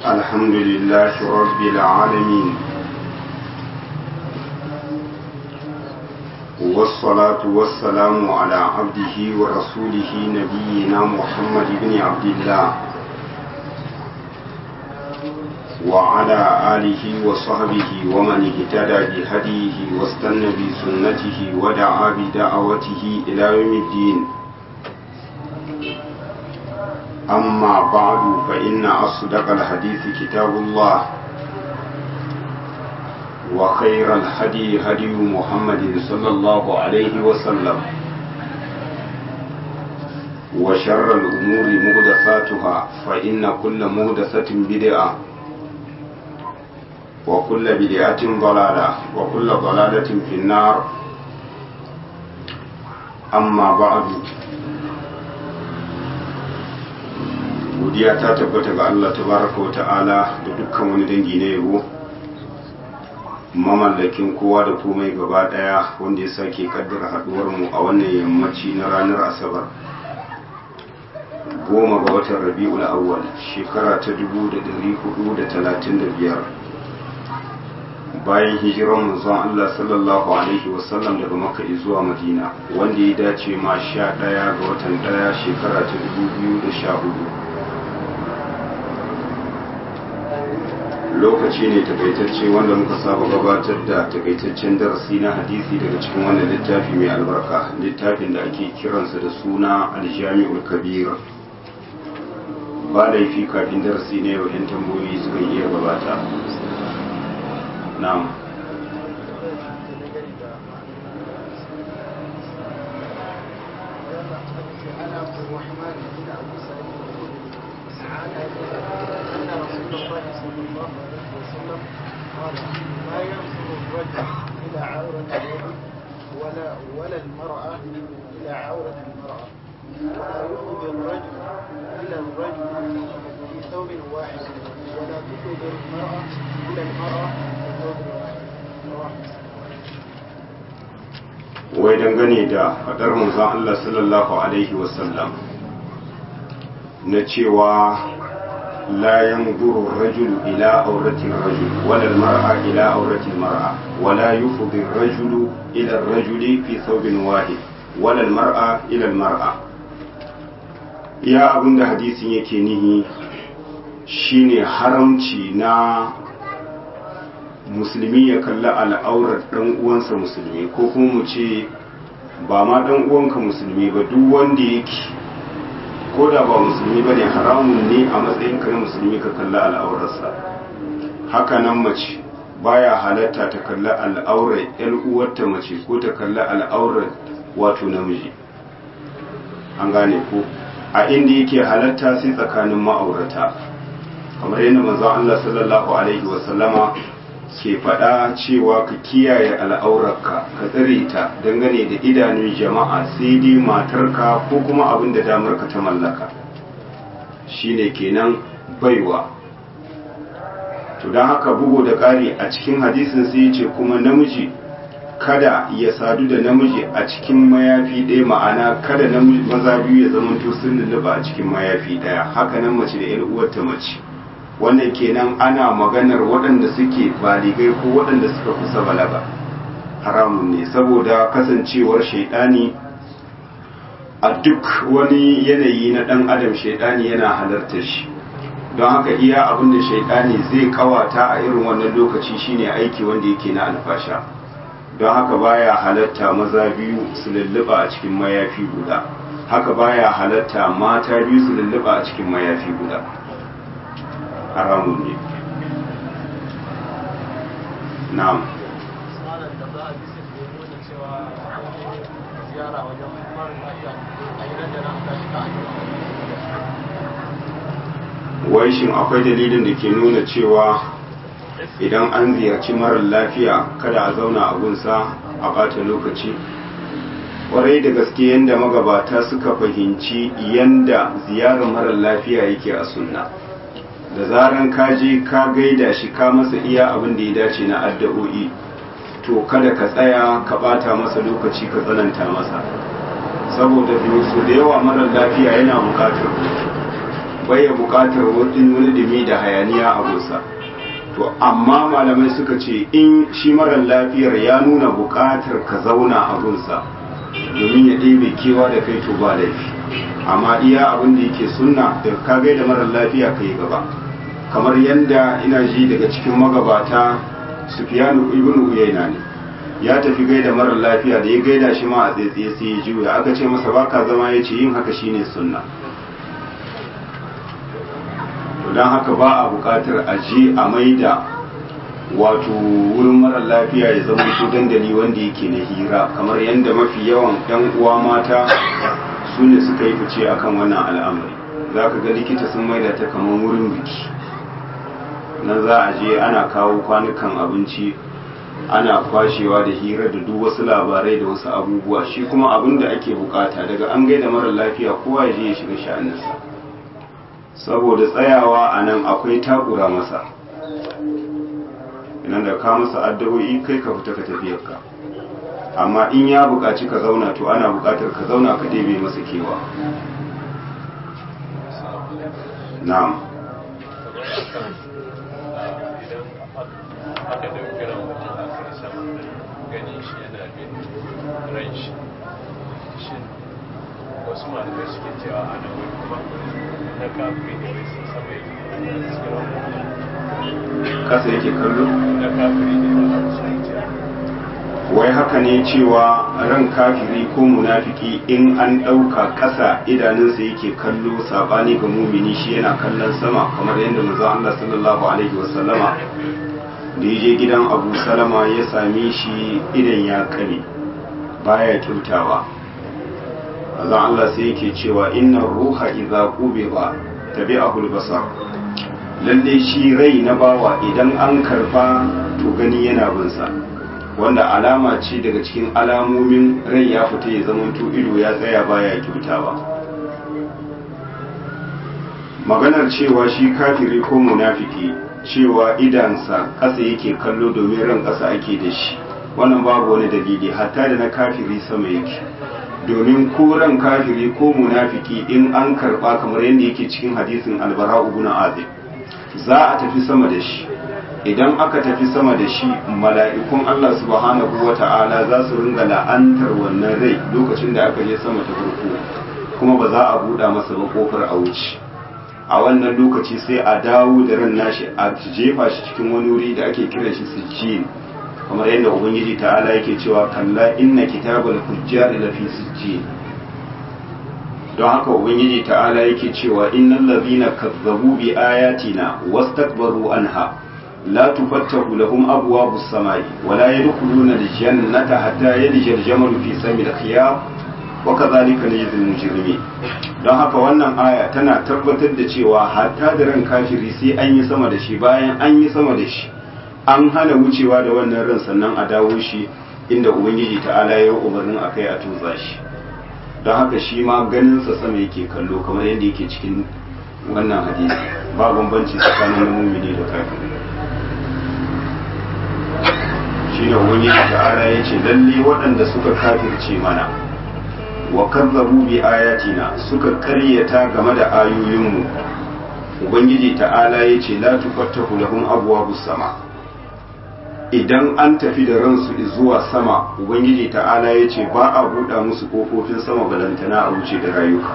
الحمد لله رب العالمين والصلاة والسلام على عبده ورسوله نبينا محمد بن عبد الله وعلى آله وصحبه ومن اهتدى بهديه واستنى بسنته ودعا بدعوته إلى يوم الدين أما بعد فإن أصدق الحديث كتاب الله وخير الهدي هدي محمد صلى الله عليه وسلم وشر الأمور مهدساتها فإن كل مهدسة بدعة وكل بدعة ضلالة وكل ضلالة في النار أما بعد godiya ta tabbata ga Allah tabaraka wa ta'ala da dukkan wani dangi na yabo mamallakin kowa da komai gaba daya wanda ya sake kaddara haduwar mu a wannan yammaci na ranar asabar goma ga watan rabi'ul awwal shekara ta 1435 bayan hijiran manzon Allah sallallahu alaihi wasallam daga makka zuwa madina wanda ya dace ma 11 ga watan daya shekara ta 2014 lokaci ne takaitacce wanda muka saba gabatar da takaitaccen darasi na hadisi daga cikin wannan littafi mai albarka littafin da ake kiransa da suna aljami'ul kabir ba laifi kafin darasi ne yau yan tambayoyi suka iya gabata na'am ولا ولا المرأة إلى عورة المرأة ولا يفضي الرجل إلى الرجل في ثوب واحد ولا تفضي المرأة إلى المرأة في ثوب واحد رواه wai dangane da fadar manzon Allah sallallahu alaihi wasallam na cewa لا ينظر الرجل إلى عورة الرجل ولا المرأة إلى عورة المرأة ولا يفضي الرجل إلى الرجل في ثوب واحد ولا المرأة إلى المرأة يا أبن حديث yake nihi shine haramci na musulmi ya kalli al'aurar ɗan uwansa musulmi ko kuma mu ce ba ma ɗan uwanka musulmi ba duk wanda yake ko da ba musulmi ba ne haramun ne a matsayin ka na musulmi ka kalli al'aurarsa haka nan mace baya halatta ta kalli al'aurar yan uwarta mace ko ta kalli al'aurar wato namiji an gane ko a inda yake halatta sai tsakanin ma'aurata kamar yadda manzon Allah sallallahu alaihi wa sallama ke faɗa cewa ka kiyaye al'aurarka ka tsare ta dangane da idanun jama'a sai dai matarka ko kuma abin da damarka ta mallaka shine kenan baiwa to don haka bugu da ƙari a cikin hadisin sai ce kuma namiji kada ya sadu da namiji a cikin mayafi ɗaya ma'ana kada namiji maza biyu ya zama to sun lulluɓa a cikin mayafi ɗaya haka nan mace da 'yar uwarta mace wannan kenan ana maganar waɗanda suke baligai ko waɗanda suka kusa balaga haramun ne saboda kasancewar shaidani a duk wani yanayi na ɗan adam shaidani yana halartar shi don haka iya abin da shaidani zai kawata a irin wannan lokaci shine aiki wanda yake na alfasha don haka baya halatta maza biyu su lulluɓa a cikin mayafi guda haka baya halatta mata biyu su lulluɓa a cikin mayafi guda haramun ne na'am wai shin akwai dalilin da ke nuna cewa idan an ziyarci marar lafiya kada a zauna a gunsa a bata lokaci kwarai da gaske yadda magabata suka fahimci yadda ziyarar marar lafiya yake a sunna da zaran ka je ka gaida shi ka masa iya abin da ya dace na addu'o'i to kada ka tsaya ka bata masa lokaci ka tsananta masa saboda su da yawa marar lafiya yana bukatar bai ya buƙatar wani dumi da hayaniya a gusa to amma malamai suka ce in shi marar lafiyar ya nuna buƙatar ka zauna a gunsa domin ya ɗebe kewa da kai to ba laifi amma iya abin da yake sunna da ka gaida marar lafiya ka yi gaba kamar yadda ina ji daga cikin magabata sufiyanu ibn uyayna ne ya tafi gaida marar lafiya da ya gaida shi ma a tsaitsaye sai ya juya aka ce masa baka zama ya ce yin haka shine sunna to don haka ba a buƙatar a je a maida wato wurin marar lafiya ya zama ko dandali wanda yake na hira kamar yadda mafi yawan yan uwa mata su ne suka yi fice akan wannan al'amari za ka ga likita sun maida ta kamar wurin biki nan za a je ana kawo kwanukan abinci ana kwashewa da hira da duk wasu labarai da wasu abubuwa shi kuma abin da ake bukata daga an gaida marar lafiya kowa ya je ya shiga sha'aninsa saboda tsayawa a nan akwai takura masa idan da ka masa addu'o'i kai ka fita ka tafiyarka amma in ya buƙaci ka zauna to ana buƙatar ka zauna ka ɗebe masa kewa na'am aka ɗauki ran mutum a kai sama ganin shi yana bin ran shi shin wasu malamai suke cewa ana wani kuma na kafin ne wai sun sama yake kasa yake kallo na kafin ne ba su cewa wai haka ne cewa ran kafiri ko munafiki in an ɗauka ƙasa idanunsa yake kallo sabani ga mumini shi yana kallon sama kamar yadda manzo Allah sallallahu alaihi wasallama da ya je gidan Abu Salama ya same shi idan ya kame baya kyautawa manzo Allah sai yake cewa inna ruha idza qubida tabi'ahu al-basar lalle shi rai na bawa idan an karba to gani yana bin sa wanda alama ce daga cikin alamomin rai ya fita ya zamanto ido ya tsaya baya kyautawa maganar cewa shi kafiri ko munafiki cewa idansa ƙasa yake kallo domin ran ƙasa ake da shi wannan babu wani dalili hatta da na kafiri sama yake domin ko ran kafiri ko munafiki in an karba kamar yadda yake cikin hadisin albara ibn azib za a tafi sama da shi idan aka tafi sama da shi mala'ikun Allah subhanahu wa ta'ala za su ringa la'antar wannan rai lokacin da aka je sama ta farko kuma ba za a buɗa masa ba kofar a wuce a wannan lokaci sai a dawo da ran nashi a jefa shi cikin wani wuri da ake kiran shi sijjin kamar yadda ubangiji ta'ala yake cewa kalla inna kitabal fujjar lafi sijjin don haka ubangiji ta'ala yake cewa innal ladhina kazzabu bi ayatina wastakbaru anha la tufattahu lahum abwabus samai wa la yadkhuluna al-jannata hatta yalija al-jamalu fi samil khiyam wa kadhalika najzil mujrimin don haka wannan aya tana tabbatar da cewa hatta da ran kafiri sai an yi sama da shi bayan an yi sama da shi an hana wucewa da wannan ran sannan a dawo shi inda ubangiji ta'ala ya yi umarnin akai a tutsa shi don haka shi ma ganinsa sama yake kallo kamar yadda yake cikin wannan hadisi ba bambanci tsakanin mumini da kafiri shi ne wani ta'ala ya ce lalle waɗanda suka kafirce mana wa kazzabu bi ayatina suka karyata game da ayoyinmu ubangiji ta'ala ya ce la tufattahu lahum abwabus sama idan an tafi da ransu zuwa sama ubangiji ta'ala ya ce ba a buɗa musu ƙofofin sama balantana a wuce da rayuka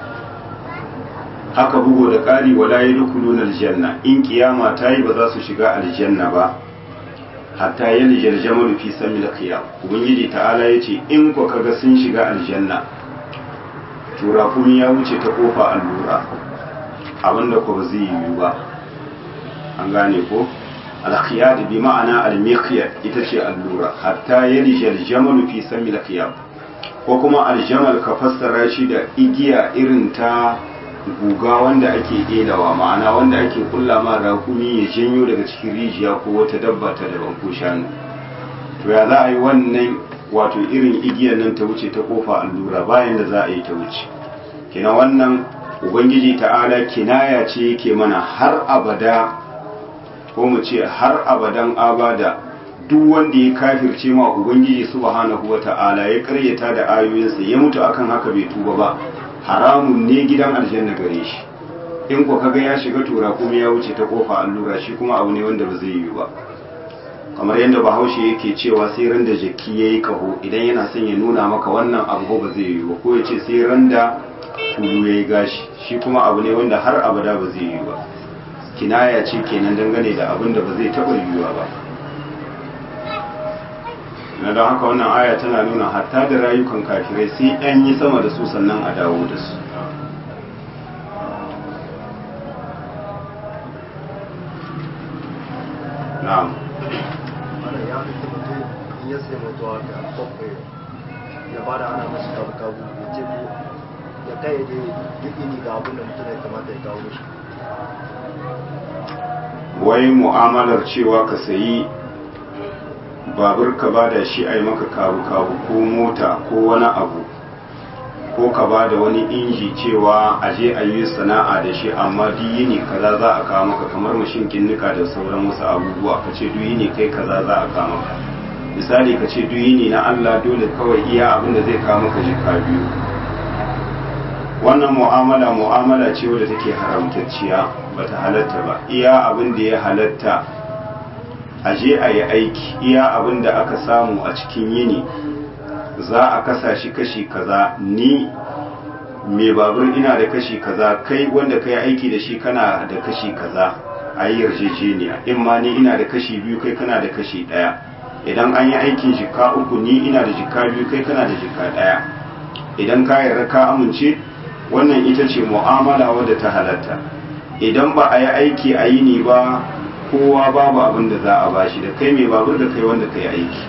haka bugo da ƙari wala ya dukulun aljanna in kiyama ta yi ba za su shiga aljanna ba hatta ya lijar jamalu fi sami da kiyam ubangiji ta'ala ya ce in ku kaga sun shiga aljanna turafun ya wuce ta ƙofa allura abinda ku ba zai yiwu ba an gane ko alkhiyar bi ma'ana almikhyar ita ce allura hatta yalija aljamalu fi sami alkhiyar ko kuma aljamal ka fassara shi da igiya irin ta guga wanda ake ɗelawa ma'ana wanda ake kulla ma rakumi ya janyo daga cikin rijiya ko wata dabba ta daban ko shanu to ya za a yi wannan wato irin igiyar nan ta wuce ta kofa allura bayan da za a yi ta wuce kina wannan ubangiji ta'ala kinaya ce yake mana har abada ko mu ce har abadan abada duk wanda ya kafirce ma ubangiji subhanahu wata'ala ya karyata da ayoyinsa ya mutu akan haka bai tuba ba haramun ne gidan aljanna gare shi in ko kaga ya shiga tura kuma ya wuce ta kofa allura shi kuma abu ne wanda ba zai yi ba kamar yadda bahaushe yake cewa sai ran da jaki ya yi kaho idan yana son ya nuna maka wannan abu ba zai yi ba ko ya ce sai ran da tulu ya yi gashi shi kuma abu ne wanda har abada ba zai yi ba kinaya ce kenan dangane da abin da ba zai taɓa yiwuwa ba na don haka wannan aya tana nuna hatta da rayukan kafirai sai an yi sama da su sannan a dawo da su na'am ana ya fi mutum in ya sai mutuwa ga bakwai ya bada ana mashi kabu kabu ya ce ko ya kai da duk ini ga abin da mutum ya kamata ya kawo mashi wai mu'amalar cewa ka sayi babur ka bada shi a yi maka kabu-kabu ko mota ko wani abu ko ka bada wani inji cewa a je a yi sana'a da shi amma duyini kaza za a kawo maka kamar mashin kinnika da sauran wasu abubuwa ka ce duyini kai kaza za a kawo maka misali ka ce duyini na Allah dole kawai iya abin da zai kawo maka jika biyu wannan mu'amala mu'amala ce wadda take haramtacciya bata halatta ba iya abin da ya halatta a je a yi aiki iya abin da aka samu a cikin yini za a kasa shi kashi kaza ni mai babur ina da kashi kaza kai wanda ka yi aiki da shi kana da kashi kaza a yi yarjejeniya in ma ni ina da kashi biyu kai kana da kashi ɗaya idan an yi aikin jika uku ni ina da jika biyu kai kana da jika ɗaya idan ka yarda ka amince wannan ita ce mu'amala wadda ta halatta idan ba a yi aiki a yini ba kowa babu abin da za a bashi da kai mai babur da kai wanda ka yi aiki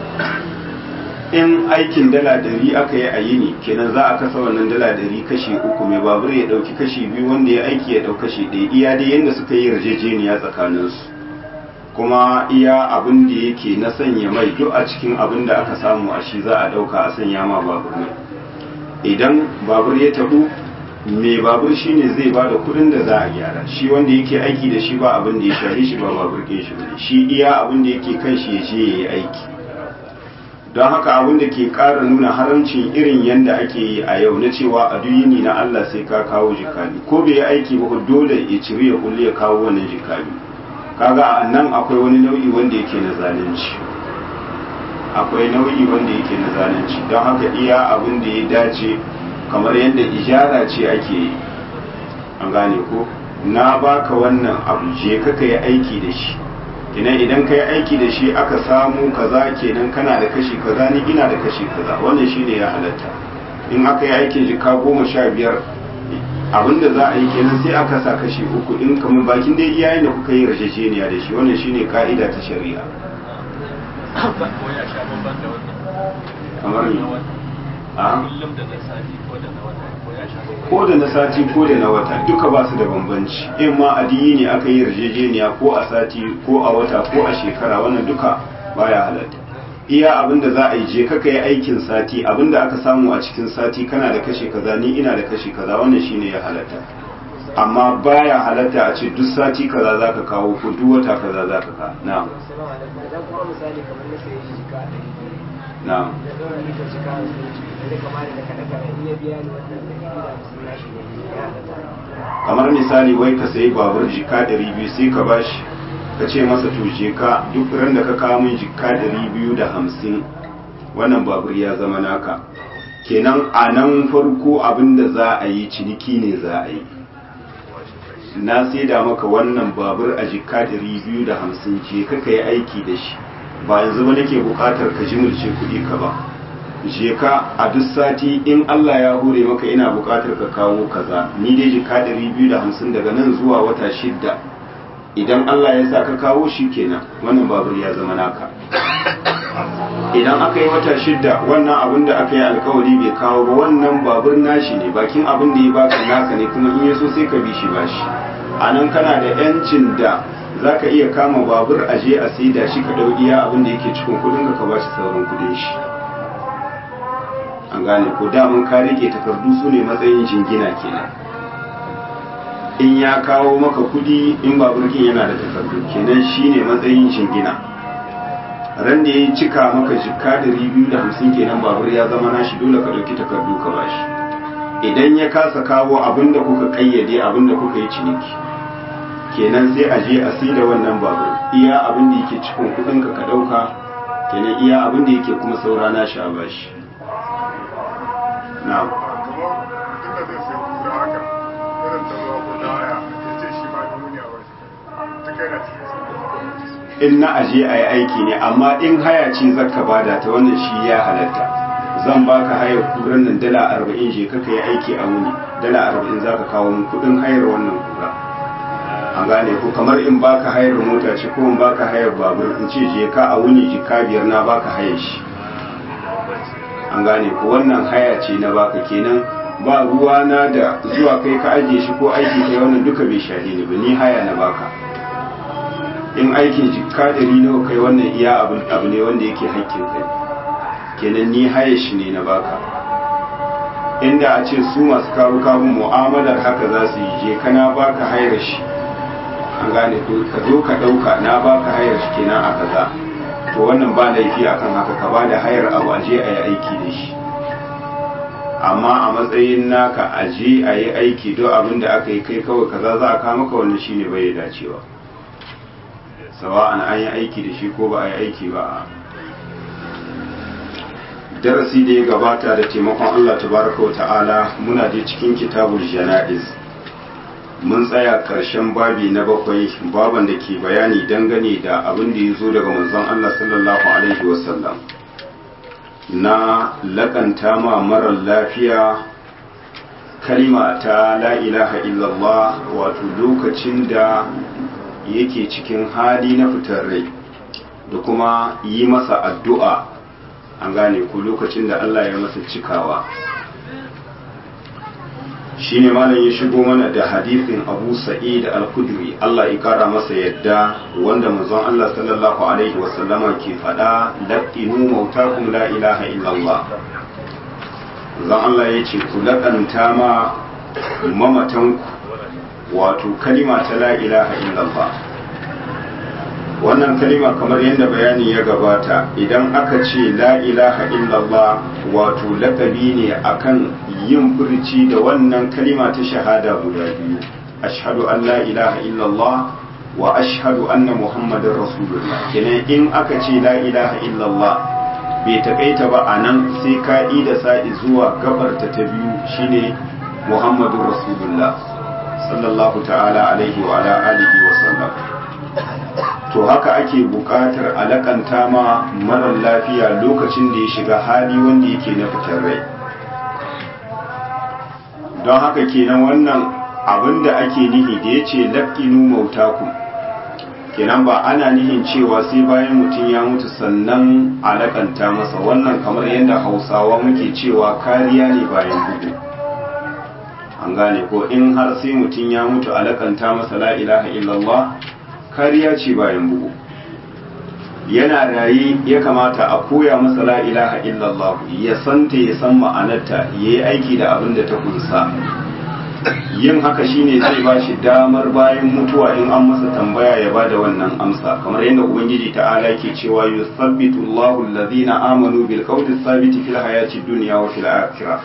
in aikin dala dari aka yi a yini kenan za a kasa wannan dala dari kashi uku mai babur ya dauki kashi biyu wanda ya aiki ya dauki kashi ɗaya iya dai yadda suka yi yarjejeniya tsakaninsu kuma iya abin da yake na sanya mai duk a cikin abin da aka samu a shi za a dauka a sanya ma babur mai idan babur ya tabu mai babur shine zai ba da kudin da za a gyara shi wanda yake aiki da shi ba abin da ya share shi ba babur ɗin shi bane shi iya abin da yake kan shi ya je ya yi aiki don haka abin da ke ƙara nuna haramcin irin yadda ake yi a yau na cewa a duyini na Allah sai ka kawo jikali ko bai yi aiki ba dole ya ciri ya kulle ya kawo wannan jikali kaga a nan akwai wani nau'i wanda yake na zalunci akwai nau'i wanda yake na zalunci don haka iya abin da ya dace kamar yadda ijara ce ake yi an gane ko na baka wannan abu je ka yi aiki da shi kenan idan ka yi aiki da shi aka samu kaza kenan kana da kashi kaza ni ina da kashi kaza wannan shine ya halatta in aka yi aikin jika goma sha biyar abinda za a yi kenan sai aka sa kashi uku in kamar bakin dai iyayen da kuka yi rajajeniya da shi wannan shine ka'ida ta shari'a ko ya sha bamban da wannan kamar ni a kullum da na sati ko da na wata ko ya sha bamban ko da na sati ko da na wata duka ba su da bambanci in ma adiyi ne aka yi yarjejeniya ko a sati ko a wata ko a shekara wannan duka baya halatta iya abin da za a yi je kaka yi aikin sati abin da aka samu a cikin sati kana da kashe kaza ni ina da kashe kaza wannan shine ya halatta amma baya halatta a ce duk sati kaza za ka kawo ko duk wata kaza za ka kawo na'am Assalamu alaikum. Idan kuma misali kamar na sayi jika a ɗari biyu, na'am da ɗora ni ta jika a zuci, da kama da kaɗe kaɗe in ya biya ni wannan ɗari biyu da hamsin na shi ne ya halatta. kamar misali wai ka sayi babur jika ɗari biyu sai ka bashi ka ce masa to je ka duk ran da ka kawo min jika ɗari biyu da hamsin wannan babur ya zama naka kenan a nan farko abin da za a yi ciniki ne za a yi na saida maka wannan babur a jika ɗari biyu da hamsin je ka ka yi aiki da shi ba yanzu ba nake buƙatar ka jimilce kuɗi ka ba je ka a duk sati in Allah ya hure maka ina buƙatar ka kawo kaza ni dai jika ɗari biyu da hamsin daga nan zuwa wata shidda idan Allah ya sa ka kawo shi kenan wannan babur ya zama naka idan aka yi wata shidda wannan abin da aka yi alkawari bai kawo ba wannan babur nashi ne bakin abin da ya baka naka ne kuma in ya so sai ka bi shi bashi a nan kana da yancin da za ka iya kama babur a je a saida shi ka ɗau iya abin da yake cikin kudin ka ba shi sauran kudin shi an gane ko daman ka rike takardu su ne matsayin jingina kenan in ya kawo maka kudi in baburkin yana da takardu kenan shine matsayin jingina ran da ya cika maka jikka ɗari biyu da hamsin kenan babur ya zama nashi dole ka ɗauki takardu ka bashi idan ya kasa kawo abinda kuka kayyade abinda kuka yi ciniki kenan sai a je a da wannan babur iya abinda yake cikin kudinka ka dauka kenan iya abinda yake kuma saura na shi a bashi na'am kamar inda zai sai kura haka irin ta zuwa ko ta haya ya ce shi ma duniya ba shi ta kai na cikin in na aje a yi aiki ne amma in haya ce zaka bada ta wannan shi ya halatta zan baka hayar kuran nan dala arba'in je kaka yi aiki a wuni dala arba'in za ka kawo min kudin hayar wannan kura an gane ko kamar in baka hayar mota ce ko in baka hayar babur in ce je ka a wuni jika biyar na baka hayar shi an gane ko wannan haya ce na baka kenan ba ruwa na da zuwa kai ka ajiye shi ko aiki kai wannan duka bai shahe ni ba ni haya na baka in aikin jikka ɗari nawa kai wannan iya abu ne wanda yake haƙƙin kai kenan ni haye shi ne na baka inda a ce su masu kawo kawo mu'amalar haka za su yi je kana baka hayar shi an gane ko ka zo ka ɗauka na baka hayar shi kenan a kaza to wannan ba laifi akan haka ka ba da hayar abu aje a yi aiki da shi amma a matsayin naka aje a yi aiki don abin da aka yi kai kawai kaza za a kama ka wannan shine bai dacewa sawa'an an yi aiki da shi ko ba a yi aiki ba darasi da ya gabata da taimakon Allah tabaraka wa ta'ala muna da cikin kitabul jana'iz mun tsaya karshen babi na bakwai baban da ke bayani dangane da abin da ya zo daga manzon Allah sallallahu alaihi wasallam na lakanta ma marar lafiya kalima ta la ilaha illallah wato lokacin da yake cikin hali na fitar rai da kuma yi masa addu'a an gane ku lokacin da Allah ya masa cikawa shi ne malam ya shigo mana da hadithin abu sa'id al-kudri Allah ya kara masa yadda wanda manzon Allah sallallahu alaihi wasallama ke faɗa laqinu mautakum la ilaha illallah zan Allah ya ce ku laƙanta ma mamatanku wato kalima ta la ilaha illallah wannan kalima kamar yadda bayani ya gabata idan aka ce la ilaha illallah wato lakabi ne akan yin furci da wannan kalima ta shahada guda biyu ashhadu an la ilaha illallah wa ashhadu anna muhammadar rasulullah kenan in aka ce la ilaha illallah bai takaita ba a nan sai ka da sa'i zuwa gabarta ta biyu shine muhammadun rasulullah sallallahu ta'ala alaihi wa ala alihi wa sallam to haka ake buƙatar alakanta ma marar lafiya lokacin da ya shiga hali wanda yake na fitar rai don haka kenan wannan abin da ake nihi da ya ce laƙinu mautaku kenan ba ana nihin cewa sai bayan mutum ya mutu sannan alakanta masa wannan kamar yadda hausawa muke cewa kariya ne bayan bugu an gane ko in har sai mutum ya mutu alakanta masa la ilaha illallah kariya ce bayan bugu yana raye ya kamata a koya masa la ilaha illallah ya santa ya san ma'anarta ya yi aiki da abin da ta kunsa yin haka shine zai ba shi damar bayan mutuwa in an masa tambaya ya ba da wannan amsa kamar yadda ubangiji ta'ala ke cewa yusabbitu Allahu alladhina amanu bil qawli thabiti fil hayati dunya wa fil akhirah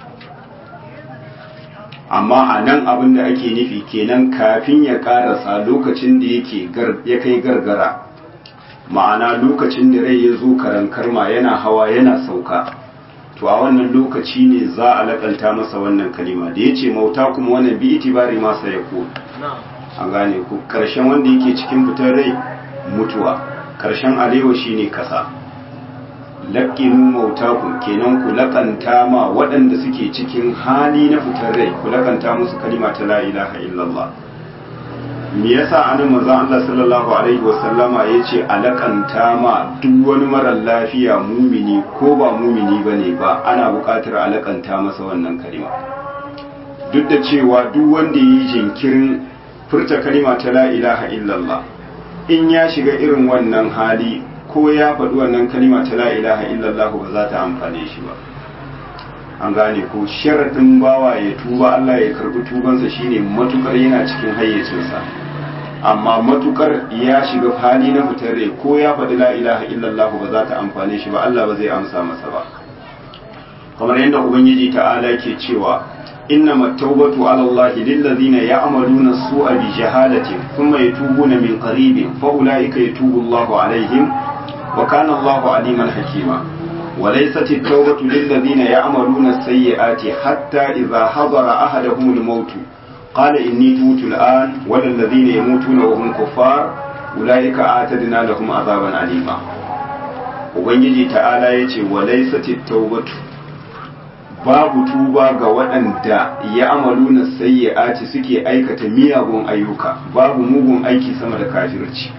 amma a nan abin da ake nufi kenan kafin ya karasa lokacin da yake ya kai gargara ma'ana lokacin da rai ya zo karan karma yana hawa yana sauka to a wannan lokaci ne za a lakanta masa wannan kalima da ya ce mauta kuma wannan bi itibari masa ya ko a gane ku karshen wanda yake cikin fitar rai mutuwa karshen alewa shine kasa laƙinu mautaku kenan ku laƙanta ma waɗanda suke cikin hali na fitar rai ku laƙanta musu kalima ta la ilaha illallah me yasa anan manzon Allah sallallahu alaihi wasallama yace a laƙanta ma duk wani marar lafiya mumini ko ba mumini bane ba ana buƙatar a laƙanta masa wannan kalima duk da cewa duk wanda yi jinkirin furta kalima ta la ilaha illallah in ya shiga irin wannan hali ko ya faɗi wannan kalima ta la ilaha illallah ba za ta amfane shi ba an gane ko sharaɗin bawa ya tuba Allah ya karɓi tubansa shine matukar yana cikin hayyacinsa amma matukar ya shiga hali na fitar rai ko ya faɗi la ilaha illallah ba za ta amfane shi ba Allah ba zai amsa masa ba kamar yadda ubangiji ta'ala ke cewa إنما التوبة على الله للذين يعملون السوء بجهالة ثم يتوبون من قريب فأولئك يتوب الله عليهم وكان الله عليما حكيما وليست التوبة للذين يعملون السيئات حتى إذا حضر أحدهم الموت قال إني تموت الآن ولا الذين يموتون وهم كفار أولئك أعتدنا لهم عذابا أليما Ubangiji ta'ala ya ce wa laisati taubatu babu tuba ga waɗanda ya amalu na sayyi'ati suke aikata miyagun ayyuka babu mugun aiki sama da kafirci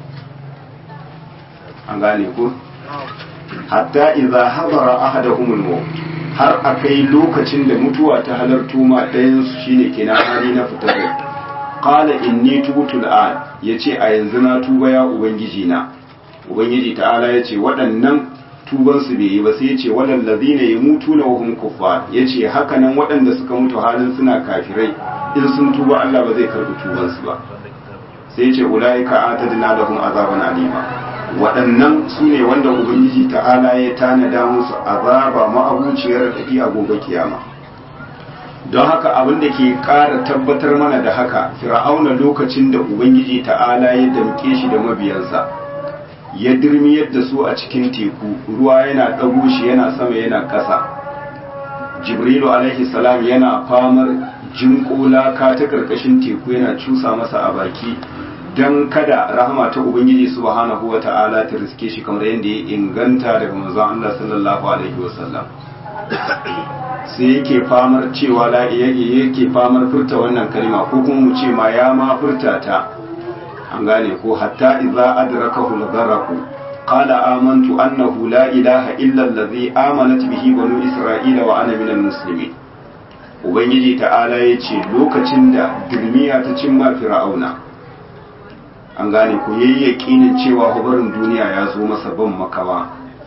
an gane ku hatta idza hadara ahaduhum al-maut har akai lokacin da mutuwa ta halarto ma ɗayan su shine kenan hali na fitar rai qala inni tubtu al-an yace a yanzu na tuba ya ubangiji na ubangiji ta'ala yace waɗannan tuban su bai yi ba sai yace walal ladina yamutuna wa hum kuffar yace haka nan waɗanda suka mutu halin suna kafirai in sun tuba Allah ba zai karbi tuban su ba sai yace ulaika atadna lahum azaban alima waɗannan su ne wanda ubangiji ta'ala ya tanada musu azaba ma'abuciyar tafi a gobe kiyama don haka abin da ke ƙara tabbatar mana da haka fir'auna lokacin da ubangiji ta'ala ya damke shi da mabiyansa ya dirmiyar da su a cikin teku ruwa yana ɗago shi yana sama yana ƙasa jibrilu alaihi salam yana famar jinƙola ka ta ƙarƙashin teku yana cusa masa a baki don kada rahama ta ubangiji subhanahu wa ta'ala ta riske shi kamar yadda ya inganta daga manzon Allah sallallahu alaihi wasallam sai yake famar cewa la yake famar furta wannan kalma ko kuma mu ce ma ya ma furta ta an gane ko hatta idza adrakahu al-gharq qala amantu annahu la ilaha illa allazi amanat bihi banu isra'ila wa ana minal muslimin ubangiji ta'ala yace lokacin da dirmiya ta cimma fir'auna an gane ku yayi yakinin cewa hubarin duniya ya zo masa ban makawa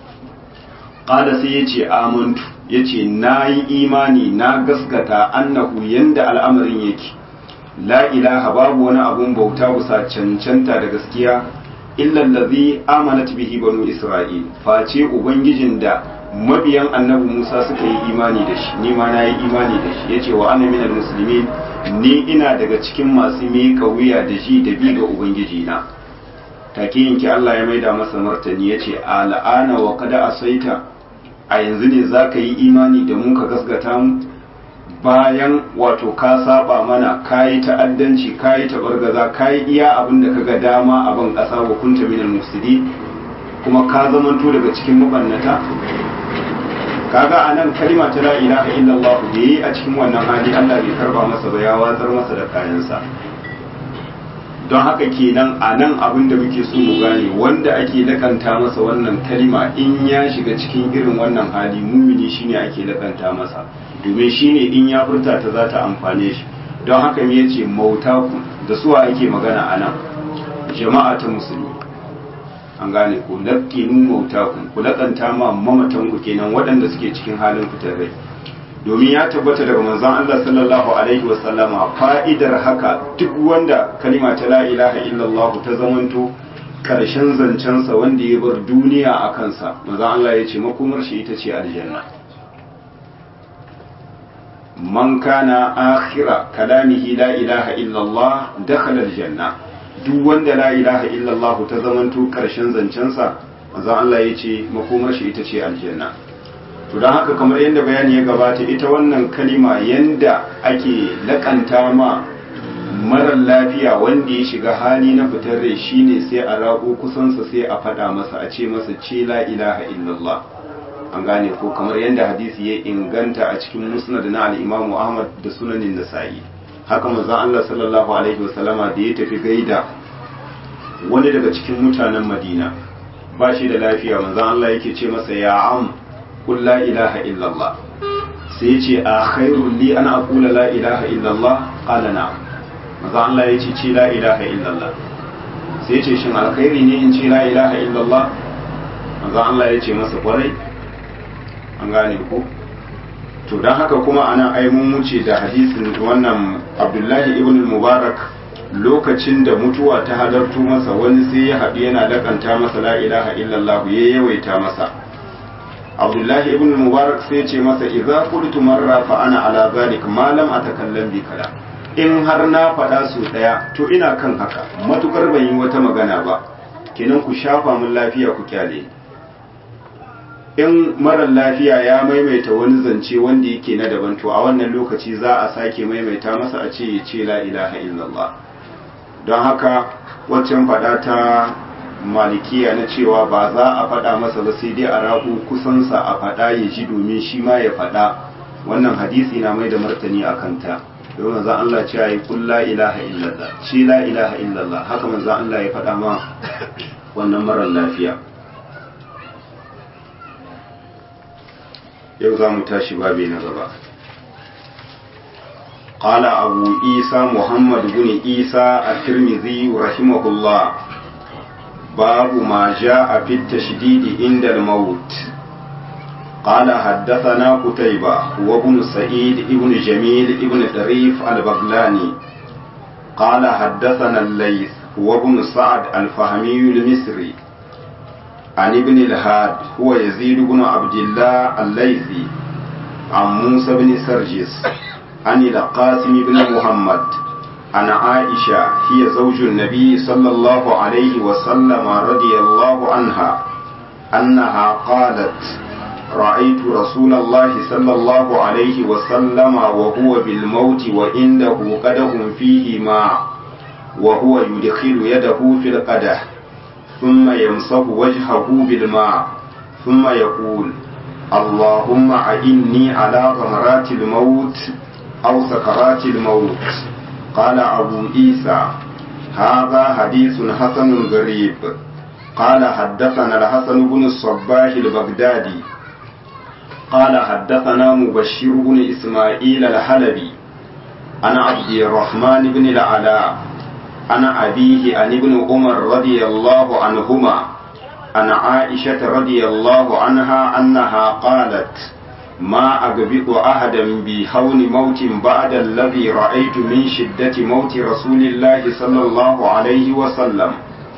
qala sai yace amantu yace nayi imani na gaskata annahu yanda al'amarin yake la ilaha babu wani abun bauta bisa cancanta da gaskiya illa allazi amanat bihi banu isra'il face ubangijin da mabiyan annabi Musa suka yi imani da shi ni ma nayi imani da shi yace wa ana minal muslimin ni ina daga cikin masu miƙa wuya da ji da bi ga ubangiji na take yanki Allah ya maida masa martani yace al'ana wa kada asaita a yanzu ne zaka yi imani da mu ka gasgata mu bayan wato ka saba mana kayi ta'addanci kayi tabargaza kayi iya abin da kaga dama a ban ƙasa wa kunta minal mufsidi kuma ka zamanto daga cikin mabannata kaga anan kalima ta la ilaha illallah da yi a cikin wannan hali Allah bai karba masa ba ya watsar masa da kayansa don haka kenan a nan abin da muke so mu gane wanda ake lakanta masa wannan kalima in ya shiga cikin irin wannan hali mumini shine ake lakanta masa domin shine in ya furta ta za ta amfane shi don haka me yace mauta ku da suwa ake magana a nan jama'a ta musulmi an gane ku laƙinu mauta ku ku laƙanta ma mamatan ku kenan waɗanda suke cikin halin fitar rai domin ya tabbata daga manzon Allah sallallahu alaihi wa sallama fa'idar haka duk wanda kalima ta la ilaha illallah ta zamanto karshen zancensa wanda ya bar duniya a kansa manzon Allah ya ce makomar shi ita ce aljanna man kana akhira kalamihi la ilaha illallah dakhala aljanna duk wanda la ilaha illallah ta zamanto karshen zancensa manzon Allah ya ce makomar shi ita ce aljanna to don haka kamar yadda bayani ya gabata ita wannan kalima yanda ake lakanta ma marar lafiya wanda ya shiga hali na fitar rai shine sai a rago kusansa sai a faɗa masa a ce masa ce la ilaha illallah an gane ko kamar yadda hadisi ya inganta a cikin musnad na al-imamu ahmad da sunanin nasa'i haka manzon Allah sallallahu alaihi wasallama da ya tafi gaida wani daga cikin mutanen Madina ba shi da lafiya manzon Allah yake ce masa ya am qul la ilaha illallah sai ya ce a khairul li ana aqula la ilaha illallah qala na'am manzon Allah ya ce ce la ilaha illallah sai ya ce shin alkhairi ne in ce la ilaha illallah manzon Allah ya ce masa kwarai an gane ko to don haka kuma ana ai mun wuce da hadisin wannan abdullahi ibn mubarak lokacin da mutuwa ta halartu masa wani sai ya haɗu yana lakanta masa la ilaha illallah ya yawaita masa abdullahi ibn mubarak sai ce masa idza qultu marra fa ana ala zalik ma lam atakallam bi kala in har na faɗa su ɗaya to ina kan haka matukar ban yi wata magana ba kenan ku shafa mun lafiya ku kyale in marar lafiya ya maimaita wani zance wanda yake na daban to a wannan lokaci za a sake maimaita masa a ce ya ce la ilaha illallah don haka waccan faɗa ta malikiya na cewa ba za a faɗa masa ba sai dai a rabu kusansa a faɗa ya ji domin shi ma ya faɗa wannan hadisi na mai da martani a kanta domin manzan Allah ce yi kun la ilaha illallah shi la ilaha illallah haka manzan Allah ya faɗa ma wannan marar lafiya yau za mu tashi babi na gaba قال أبو عيسى محمد بن عيسى الترمذي رحمه الله باب ما جاء في التشديد عند الموت قال حدثنا قتيبة وابن سعيد ابن جميل ابن طريف البغلاني قال حدثنا الليث وابن سعد الفهمي المصري عن ابن الهاد هو يزيد بن عبد الله الليثي عن موسى بن سرجس عن القاسم بن محمد عن عائشة هي زوج النبي صلى الله عليه وسلم رضي الله عنها أنها قالت رأيت رسول الله صلى الله عليه وسلم وهو بالموت وعنده قدح فيه ماء وهو يدخل يده في القدح ثم يمسح وجهه بالماء ثم يقول اللهم أعني على غمرات الموت أو سكرات الموت قال أبو عيسى هذا حديث حسن غريب قال حدثنا الحسن بن الصباح البغدادي قال حدثنا مبشر بن إسماعيل الحلبي أنا عبد الرحمن بن العلاء أنا أبيه عن ابن عمر رضي الله عنهما عن عائشة رضي الله عنها أنها قالت ما أقبض أحدا بهون موت بعد الذي رأيت من شدة موت رسول الله صلى الله عليه وسلم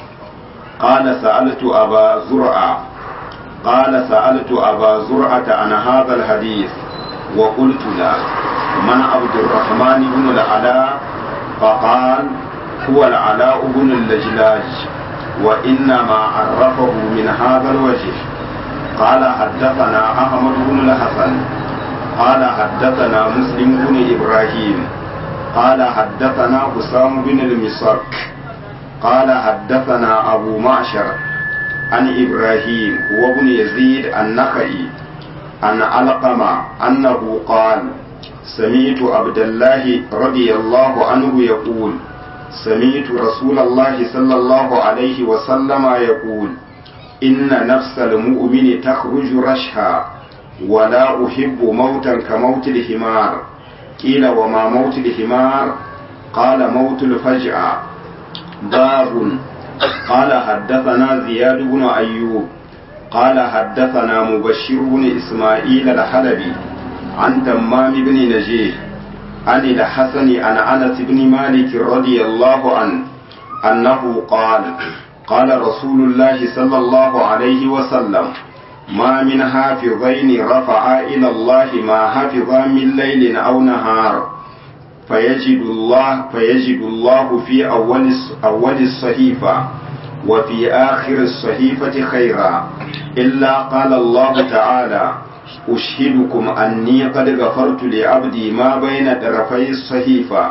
قال سألت أبا زرعة قال سألت أبا زرعة عن هذا الحديث وقلت له من عبد الرحمن بن العلاء فقال هو العلاء بن اللجلاج وإنما عرفه من هذا الوجه قال حدثنا أحمد بن الحسن قال حدثنا مسلم بن إبراهيم قال حدثنا حسام بن المسك قال حدثنا أبو معشر عن إبراهيم هو بن يزيد النخعي عن علقمة أنه قال سمعت عبد الله رضي الله عنه يقول سمعت رسول الله صلى الله عليه وسلم يقول إن نفس المؤمن تخرج رشها ولا أحب موتا كموت الحمار قيل وما موت الحمار قال موت الفجأة باب قال حدثنا زياد بن أيوب قال حدثنا مبشر بن إسماعيل الحلبي عن تمام بن نجيه عن الحسن عن أنس بن مالك رضي الله عنه أنه قال قال رسول الله صلى الله عليه وسلم ما من حافظين رفعا إلى الله ما حفظا من ليل أو نهار فيجد الله فيجد الله في أول أول الصحيفة وفي آخر الصحيفة خيرا إلا قال الله تعالى أشهدكم أني قد غفرت لعبدي ما بين طرفي الصحيفة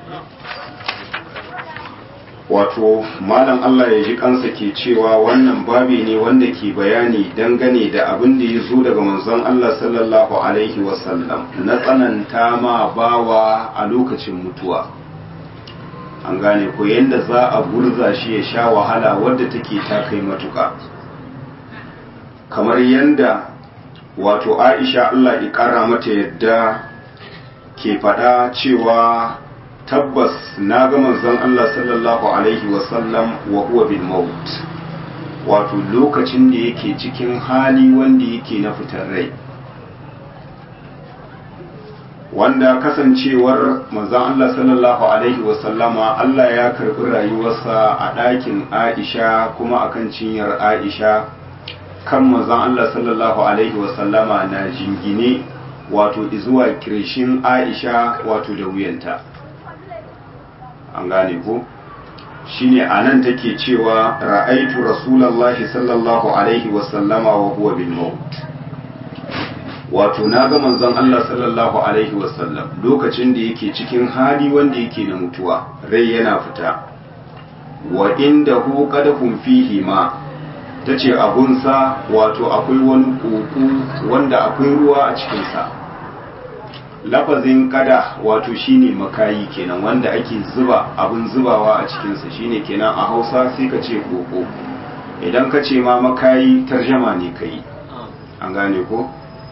wato malam Allah ya ji kansa ke cewa wannan babi ne wanda ke bayani dangane da abin da ya zo daga manzon Allah sallallahu alaihi wasallam na tsananta ma bawa a lokacin mutuwa an gane ko yadda za a gurza shi ya sha wahala wadda take ta kai matuka kamar yadda wato Aisha Allah ya kara mata yadda ke faɗa cewa tabbas na ga manzon Allah sallallahu alaihi wasallam wa huwa bil maut wato lokacin da yake cikin hali wanda yake na fitar rai wanda kasancewar manzon Allah sallallahu alaihi wasallama Allah ya karbi rayuwarsa a ɗakin Aisha kuma akan cinyar Aisha kan manzon Allah sallallahu alaihi wasallama na jingine wato zuwa kirshin Aisha wato da wuyanta an gane ko shine anan take cewa ra'aitu rasulullahi sallallahu alaihi wasallama wa huwa bil maut wato na ga manzon Allah sallallahu alaihi wasallam lokacin da yake cikin hali wanda yake na mutuwa rai yana fita wa inda hu qadahum fihi ma tace abunsa wato akwai wani koko wanda akwai ruwa a cikin sa lafazin kada wato shine makayi kenan wanda ake zuba abun zubawa a cikin sa shine kenan a Hausa sai ka ce koko idan ka ce ma makayi tarjama ne kai an gane ko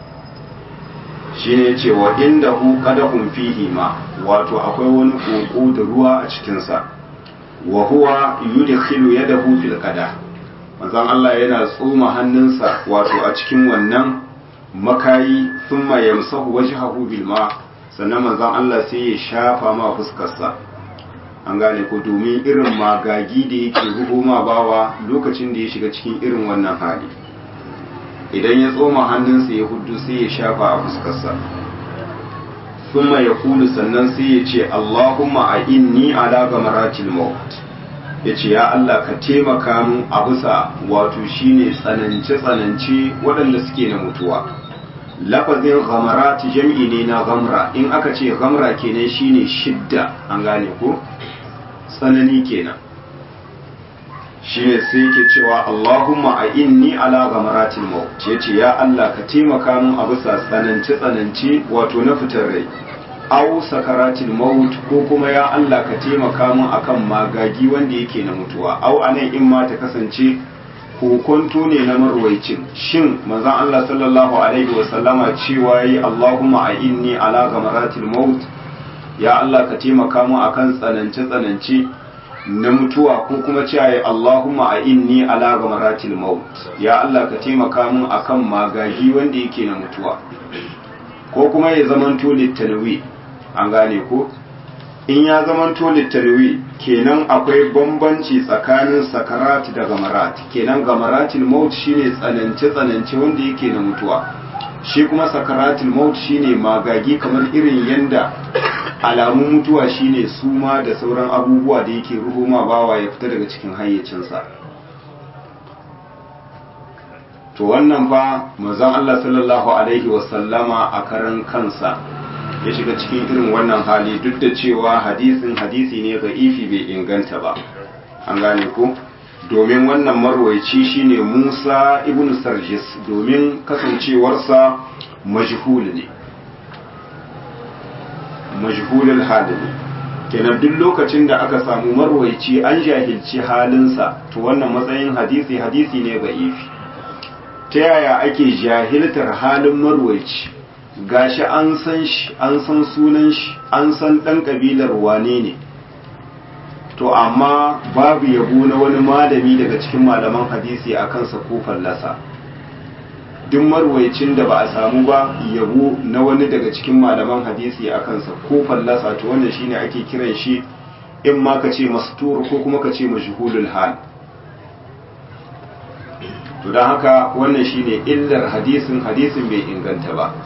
shine ce wa inda hu qadahum fihi ma wato akwai wani koko da ruwa a cikin sa wa huwa yudkhilu yadahu fil qadah manzon Allah yana tsoma hannunsa wato a cikin wannan makayi thumma yamsahu wajhahu bil ma sannan manzon Allah sai ya shafa ma fuskarsa an gane ko domin irin magagi da yake ruho ma bawa lokacin da ya shiga cikin irin wannan hali idan ya tsoma hannunsa ya hudu sai ya shafa a fuskarsa thumma yaqulu sannan sai ya ce Allahumma a inni ala gamaratil maut yace ya Allah ka taimaka min a bisa wato shine tsanance tsanance waɗanda suke na mutuwa lafazin ghamarat jam'i ne na ghamra in aka ce ghamra kenan shine shidda an gane ko tsanani kenan shine sai yake cewa Allahumma a inni ala ghamaratil maut yace ya Allah ka taimaka min a bisa tsanance tsanance wato na fitar rai aw sakaratil maut ko kuma ya Allah ka taimaka min akan magagi wanda yake na mutuwa aw anan in ma ta kasance kokonto ne na marwaicin shin manzon Allah sallallahu alaihi wa sallama cewa yi Allahumma a inni ala ghamaratil maut ya Allah ka taimaka min akan tsanance tsanance na mutuwa ko kuma cewa yi Allahumma a inni ala ghamaratil maut ya Allah ka taimaka min akan magagi wanda yake na mutuwa ko kuma ya zamanto littanawi an gane ko in ya zamanto littanawi kenan akwai bambanci tsakanin sakarat da gamarat kenan gamaratil maut shine tsanance tsanance wanda yake na mutuwa shi kuma sakaratil maut shine magagi kamar irin yanda alamun mutuwa shine suma da sauran abubuwa da yake ruhuma bawa ya fita daga cikin hayyacinsa to wannan fa manzon Allah sallallahu alaihi wasallama a karan kansa ya shiga cikin irin wannan hali duk da cewa hadisin hadisi ne ga ifi bai inganta ba an gane ko domin wannan marwaici shine Musa ibn Sarjis domin kasancewarsa majhul ne majhulul hal ne kenan duk lokacin da aka samu marwaici an jahilci halinsa to wannan matsayin hadisi hadisi ne ga ifi ta yaya ake jahiltar halin marwaici gashi an san shi an san sunan shi an san ɗan ƙabilar wane ne to amma babu yabo na wani malami daga cikin malaman hadisi a kansa ko fallasa duk marwaicin da ba a samu ba yabo na wani daga cikin malaman hadisi a kansa ko fallasa to wannan shine ake kiran shi in ma ka ce mastur ko kuma ka ce majhulul hal to don haka wannan shine illar hadisin hadisin bai inganta ba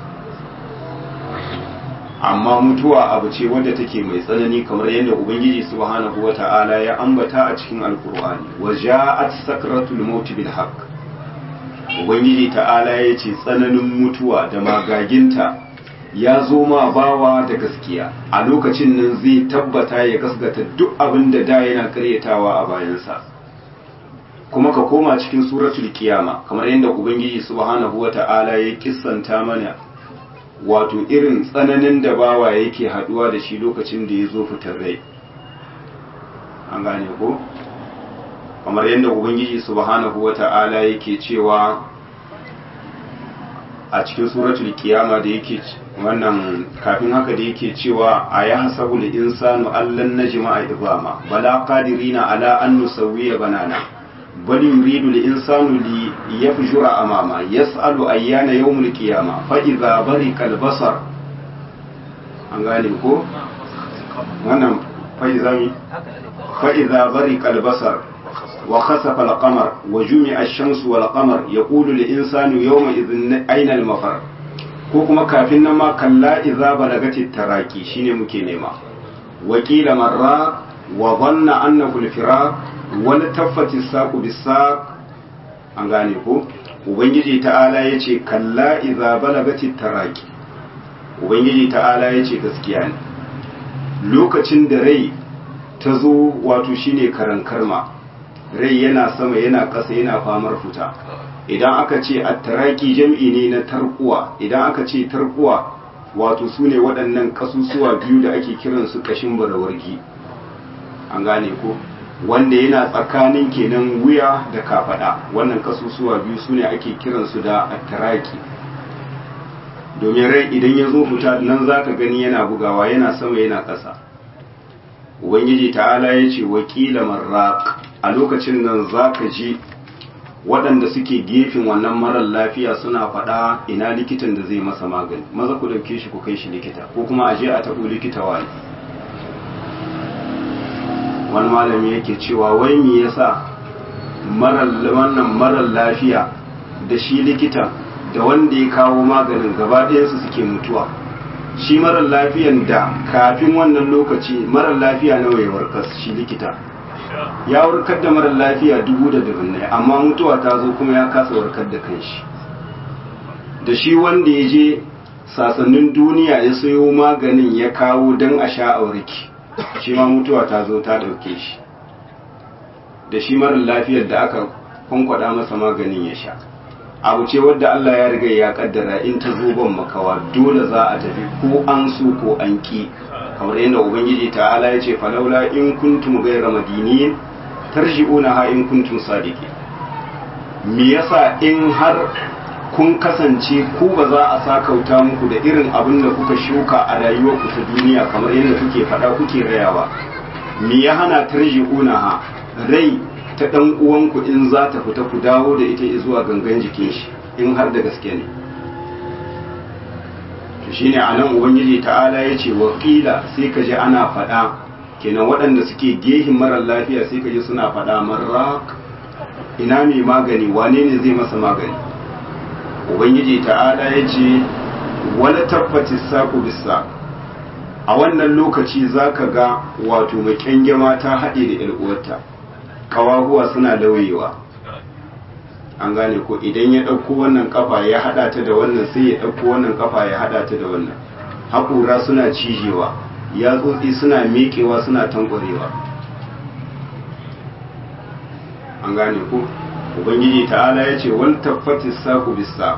amma mutuwa abu ce wadda take mai tsanani kamar yadda ubangiji subhanahu wata'ala ya ambata a cikin alkur'ani wa ja'at sakratul maut bil haqq ubangiji ta'ala ya ce tsananin mutuwa da magaginta ya zo ma bawa da gaskiya a lokacin nan zai tabbata ya gasgata duk abin da da yana karyatawa a bayansa kuma ka koma cikin suratul kiyama kamar yadda ubangiji subhanahu wata'ala ya kissanta mana wato irin tsananin da bawa yake haduwa da shi lokacin da ya zo fitar rai an gane ko kamar yadda ubangiji subhanahu wata'ala yake cewa a cikin suratul kiyama da yake wannan kafin haka da yake cewa a ya hasabu da insanu allan najma a izama bala qadirina ala an nusawwiya banana bal yuridu al-insanu li yafjura amama yas'alu ayyana yawmul qiyama fa idza barika al-basar an gane ko wannan fa idza fa idza barika al-basar wa khasafa al-qamar wa jumi'a ash-shamsu wal qamar yaqulu lil-insanu yawma idhin ayna al-mafar ko kuma kafin nan ma kalla idza balagati taraki shine muke nema wa qila marra wa dhanna annahu al-firaq wa taffati as-saqu bis-saq an gane ko ubangiji ta'ala yace kalla idza balagati taraki ubangiji ta'ala yace gaskiya ne lokacin da rai ta zo wato shine karan karma rai yana sama yana ƙasa yana famar fita idan aka ce attaraki jam'i ne na tarkuwa idan aka ce tarkuwa wato su ne waɗannan ƙasusuwa biyu da ake kiransu ƙashin barawargi an gane ko wanda yana tsakanin kenan wuya da kafaɗa wannan ƙasusuwa biyu su ne ake kiransu da attaraki domin rai idan ya zo fita nan za ka gani yana bugawa yana sama yana ƙasa ubangiji ta'ala ya ce wakila marraq a lokacin nan za ka ji waɗanda suke gefen wannan marar lafiya suna faɗa ina likitan da zai masa magani maza ku ɗauke shi ku kai shi likita ko kuma a je a taɓo likita wani wani malami yake cewa wai me yasa wannan marar lafiya da shi likitan da wanda ya kawo maganin gaba ɗayansu suke mutuwa shi marar lafiyan da kafin wannan lokaci marar lafiya nawa ya warkas shi likita ya warkar da marar lafiya dubu da dubunnai amma mutuwa ta zo kuma ya kasa warkar da kanshi da shi wanda ya je sasannin duniya ya sayo maganin ya kawo don a sha auriki shi ma mutuwa ta zo ta ɗauke shi da shi marar lafiyar da aka kwankwada masa maganin ya sha abu ce wadda Allah ya riga ya kaddara in ta zo ban makawa dole za a tafi ko an so ko an ki kamar yadda ubangiji ta'ala ya ce falaula in kuntum ghayra madinin tarji'una ha in kuntum sadiqi me yasa in har kun kasance ku ba za a sakauta muku da irin abin da kuka shuka a rayuwarku ta duniya kamar yadda kuke faɗa kuke rayawa me ya hana tarji'una ha rai ta ɗan uwanku in za ta fita ku dawo da ita zuwa gangan jikin shi in har da gaske ne to shine a nan ubangiji ta'ala ya ce wakila sai ka ji ana faɗa kenan waɗanda suke gehin marar lafiya sai ka ji suna faɗa marrak ina mai magani wane ne zai masa magani ubangiji ta'ala ya ce wala tabbati saku bisa a wannan lokaci za ka ga wato mai kyangyama ta haɗe da 'yar uwarta kawahuwa suna lauyewa an gane ko idan ya ɗauko wannan kafa ya haɗa ta da wannan sai ya ɗauko wannan kafa ya haɗa ta da wannan haƙura suna cijewa yatsotsi suna meƙewa suna tankwarewa an gane ko ubangiji ta'ala ya ce wal taffatis saku bisa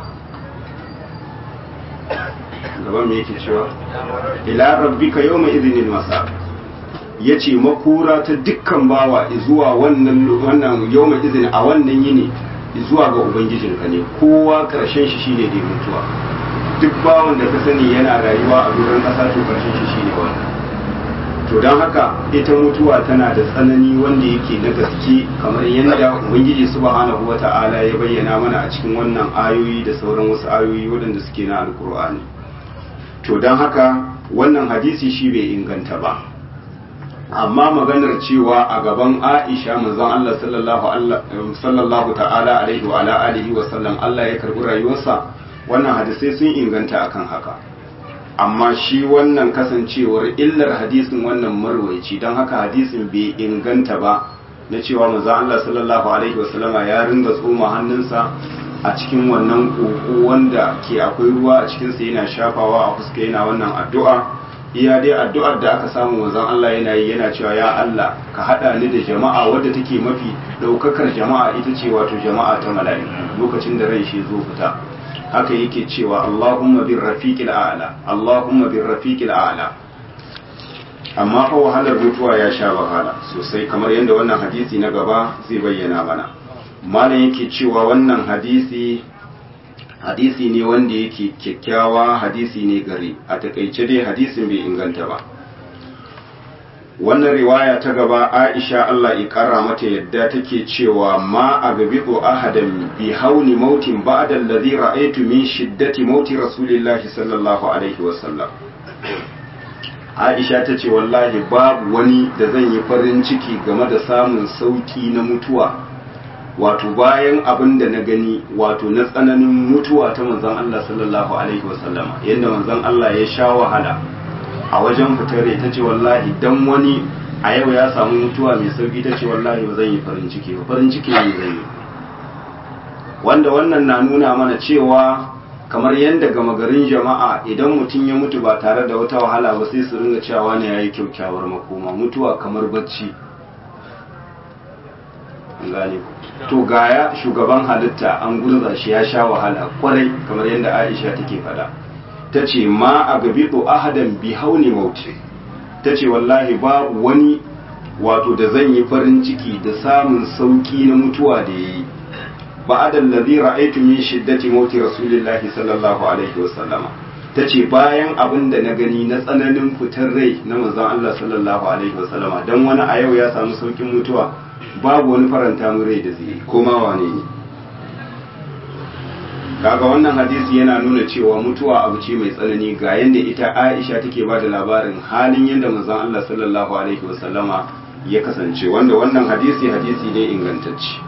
gaban me yake cewa ila rabbika yawma idhinil masaq ya ce makura ta dukkan bawa zuwa wannan wannan yawma izini a wannan yini zuwa ga ubangijinka ne kowa karshen shi shine da mutuwa duk bawan da ka sani yana rayuwa a duran kasa to karshen shi shine wannan to don haka ita mutuwa tana da tsanani wanda yake na gaske kamar yadda ubangiji subhanahu wata'ala ya bayyana mana a cikin wannan ayoyi da sauran wasu ayoyi waɗanda suke na alkur'ani to don haka wannan hadisi shi bai inganta ba amma maganar cewa a gaban Aisha manzon Allah sallallahu ta'ala alaihi wa ala alihi wa sallam Allah ya karbi rayuwarsa wannan hadisai sun inganta akan haka amma shi wannan kasancewar illar hadisin wannan marwaici don haka hadisin bai inganta ba na cewa manzon Allah sallallahu alaihi wa sallama ya ringa tsoma hannunsa a cikin wannan koko wanda ke akwai ruwa a cikinsa yana shafawa a fuska yana wannan addu'a iya dai addu'ar da aka samu manzon Allah yana yi yana cewa ya Allah ka hada ni da jama'a wadda take mafi daukakar jama'a ita ce wato jama'a ta mala'iku lokacin da rai shi zo fita haka yake cewa Allahumma bir rafiqil a'la Allahumma bir rafiqil a'la amma fa wahalar mutuwa ya sha wahala sosai kamar yadda wannan hadisi na gaba zai bayyana mana malam yake cewa wannan hadisi hadisi ne wanda yake kyakkyawa hadisi ne gari a takaice dai hadisin bai inganta ba wannan riwaya ta gaba aisha Allah ya kara mata yadda take cewa ma a gabiɗo ahadan bi hauni mautin ba'da allazi ra'aytu min shiddati mauti rasulillahi sallallahu alaihi wasallam aisha ta ce wallahi babu wani da zan yi farin ciki game da samun sauki na mutuwa wato bayan abin da na gani wato na tsananin mutuwa ta manzon Allah sallallahu alaihi wasallama yadda manzon Allah ya sha wahala a wajen fitare ta ce wallahi dan wani a yau ya samu mutuwa mai sauki ta ce wallahi ba zan yi farin ciki ba farin ciki ne zan yi wanda wannan na nuna mana cewa kamar yadda gama garin jama'a idan mutum ya mutu ba tare da wata wahala ba sai su ringa cewa ne yayi kyaukyawar makoma mutuwa kamar bacci gane to gaya shugaban halitta an gurza shi ya sha wahala kwarai kamar yadda Aisha take faɗa ta ce ma a gabiɗo ahadan bi hauni mauti ta ce wallahi ba wani wato da zan yi farin ciki da samun sauki na mutuwa da ya yi ba adal ladhi ra'aytu min shiddati mauti rasulillahi sallallahu alaihi wasallama ta ce bayan abin da na gani na tsananin fitar rai na manzon Allah sallallahu alaihi wasallama dan wani a yau ya samu saukin mutuwa babu wani faranta mu rai da zai koma wane ne kaga wannan hadisi yana nuna cewa mutuwa abu ce mai tsanani ga yadda ita Aisha take ba da labarin halin yadda manzon Allah sallallahu alaihi wasallama ya kasance wanda wannan hadisi hadisi ne ingantacce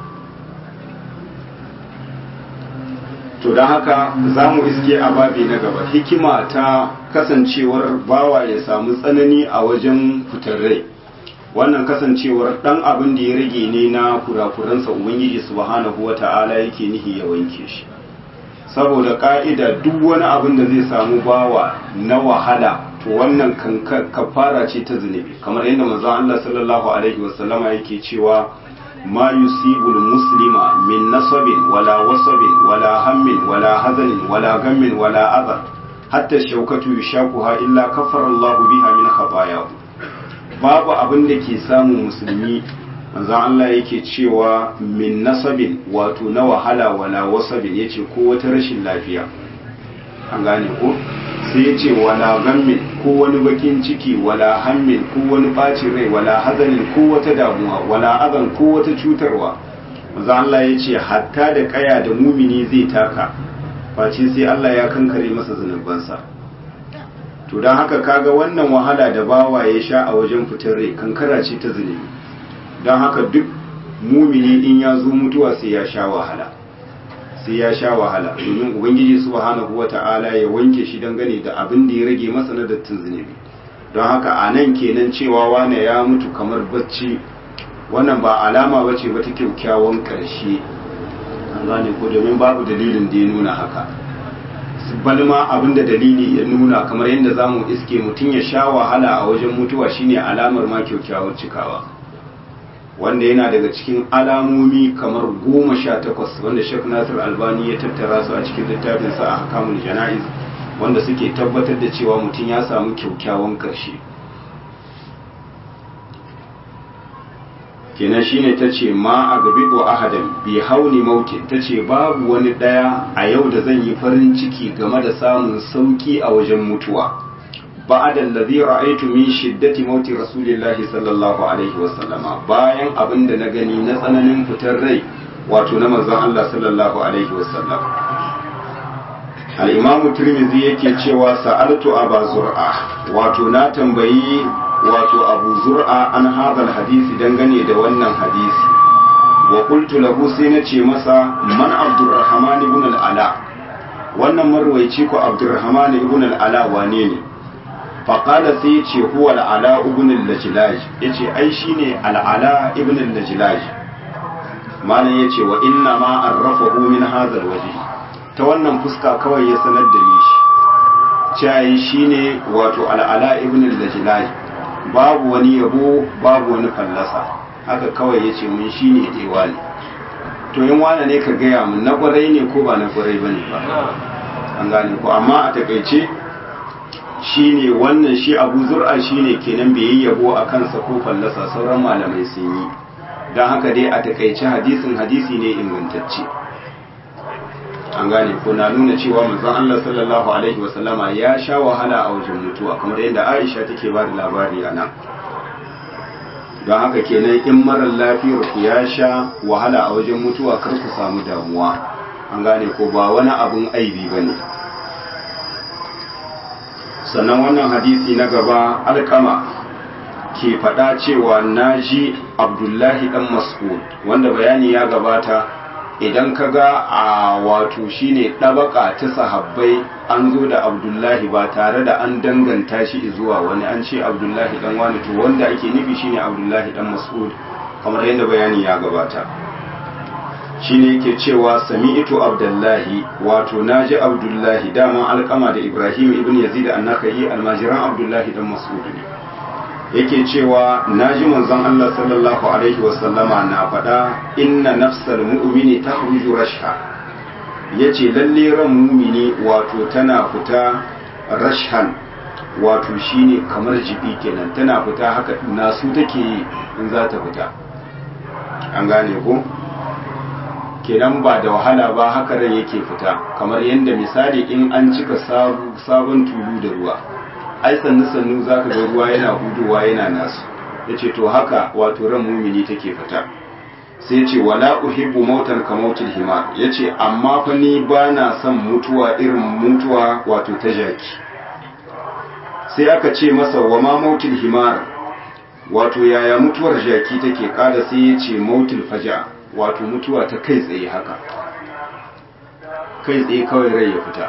to don haka za mu iske a babi na gaba hikima ta kasancewar bawa ya samu tsanani a wajen fitar rai wannan kasancewar dan abin da ya rage ne na kurakuransa ubangiji subhanahu wata'ala yake nihi ya wanke shi saboda ka'ida duk wani abin da zai samu bawa na wahala to wannan kafara ce ta zunubi kamar yadda manzon Allah sallallahu alaihi wasallama yake cewa ma yusibul muslima min nasabin wala wasabin wala hammin wala hazanin wala gammin wala adha hatta shaukatu yushakuha illa kafara Allah biha min khatayahu babu abin da ke samun musulmi manzon Allah yake cewa min nasabin wato na wahala wala wasabin yace ko wata rashin lafiya an gane ko sai yace wala gammin ko wani bakin ciki wala hammin ko wani bacin rai wala hazanin ko wata damuwa wala azan ko wata cutarwa manzon Allah yace hatta da kaya da mumini zai taka face sai Allah ya kankare masa zanubansa to don haka kaga wannan wahala da bawa ya sha a wajen fitar rai kankara ce ta zunubi don haka duk mumini in ya zo mutuwa sai ya sha wahala sai ya sha wahala domin ubangiji subhanahu wata'ala ya wanke shi dangane da abin da ya rage masa na dattin zunubi don haka a nan kenan cewa wane ya mutu kamar bacci wannan ba alama ba ce wata kyakkyawan ƙarshe an gane ko domin babu dalilin da ya nuna haka balma abinda dalili ya nuna kamar yadda za mu iske mutum ya sha wahala a wajen mutuwa shine alamar ma kyakkyawar cikawa wanda yana daga cikin alamomi kamar goma sha takwas wanda shek nasir albani ya tattara su a cikin littafinsa a hakamun jana'iz wanda suke tabbatar da cewa mutum ya samu kyakkyawan karshe kenan shine ta ce ma a gabi ko ahadan bi hauni mautin ta ce babu wani ɗaya a yau da zan yi farin ciki game da samun sauki a wajen mutuwa ba'da allazi ra'aytu min shiddati mauti rasulillahi sallallahu alaihi wa sallama bayan abin da na gani na tsananin fitar rai wato na manzon Allah sallallahu alaihi wa sallam al-imam tirmidhi yake cewa sa'altu aba zur'a wato na tambayi wato abu zur'a an hadal hadisi dangane da wannan hadisi wa qultu lahu sai na ce masa man abdurrahman ibn al-ala wannan marwaici ko abdurrahman ibn al-ala wane ne faqala sai ya ce huwa al-ala ibn al-lajlaj yace ai shine al-ala ibn al-lajlaj malam yace wa inna ma arrafahu min hadha al-wajh ta wannan fuska kawai ya sanar da ni shi cewa shine wato al-ala ibn al-lajlaj babu wani yabo babu wani fallasa haka kawai ya ce mun shi ne ɗewa ne to yin wane ne ka gaya mun na kwarai ne ko ba na kwarai ba ne ba an gane ko amma a takaice shi ne wannan shi abu zur'a shi ne kenan bai yi yabo a kansa ko fallasa sauran malamai sun yi don haka dai a takaice hadisin hadisi ne ingantacce an gane ko na nuna cewa manzon Allah sallallahu alaihi wasallama ya sha wahala a wajen mutuwa kamar yadda Aisha take ba da labari a nan don haka kenan in marar lafiyar ku ya sha wahala a wajen mutuwa kar ku samu damuwa an gane ko ba wani abun aibi bane sannan wannan hadisi na gaba alkama ke faɗa cewa na ji abdullahi ɗan mas'ud wanda bayani ya gabata idan ka ga a wato shine ɗabaka ta sahabbai an zo da abdullahi ba tare da an danganta shi zuwa wani an ce abdullahi ɗan wani to wanda ake nufi shine abdullahi ɗan mas'ud kamar yadda bayani ya gabata shine yake cewa sami'tu abdullahi wato naji abdullahi dama alkama da ibrahim ibn yazid an-nakhai almajiran abdullahi dan mas'ud ne yake cewa naji manzon Allah sallallahu alaihi wasallama na faɗa inna nafsal mu'mini takhruju rashha yace lalle ran mu'mini wato tana fita rashhan wato shine kamar jibi kenan tana fita haka nasu take yi in za ta fita an gane ko kenan ba da wahala ba haka ran yake fita kamar yadda misali in an cika sabon tulu da ruwa ai sannu sannu zaka ga ruwa yana hudowa yana nasu yace to haka wato ran mumini take fita sai ce wala uhibbu mautan ka mautil hima yace amma fa ni bana son mutuwa irin mutuwa wato ta jaki sai aka ce masa wa ma mautil himar wato yaya mutuwar jaki take kada sai yace mautil faja wato mutuwa ta kai tsaye haka kai tsaye kawai rai ya fita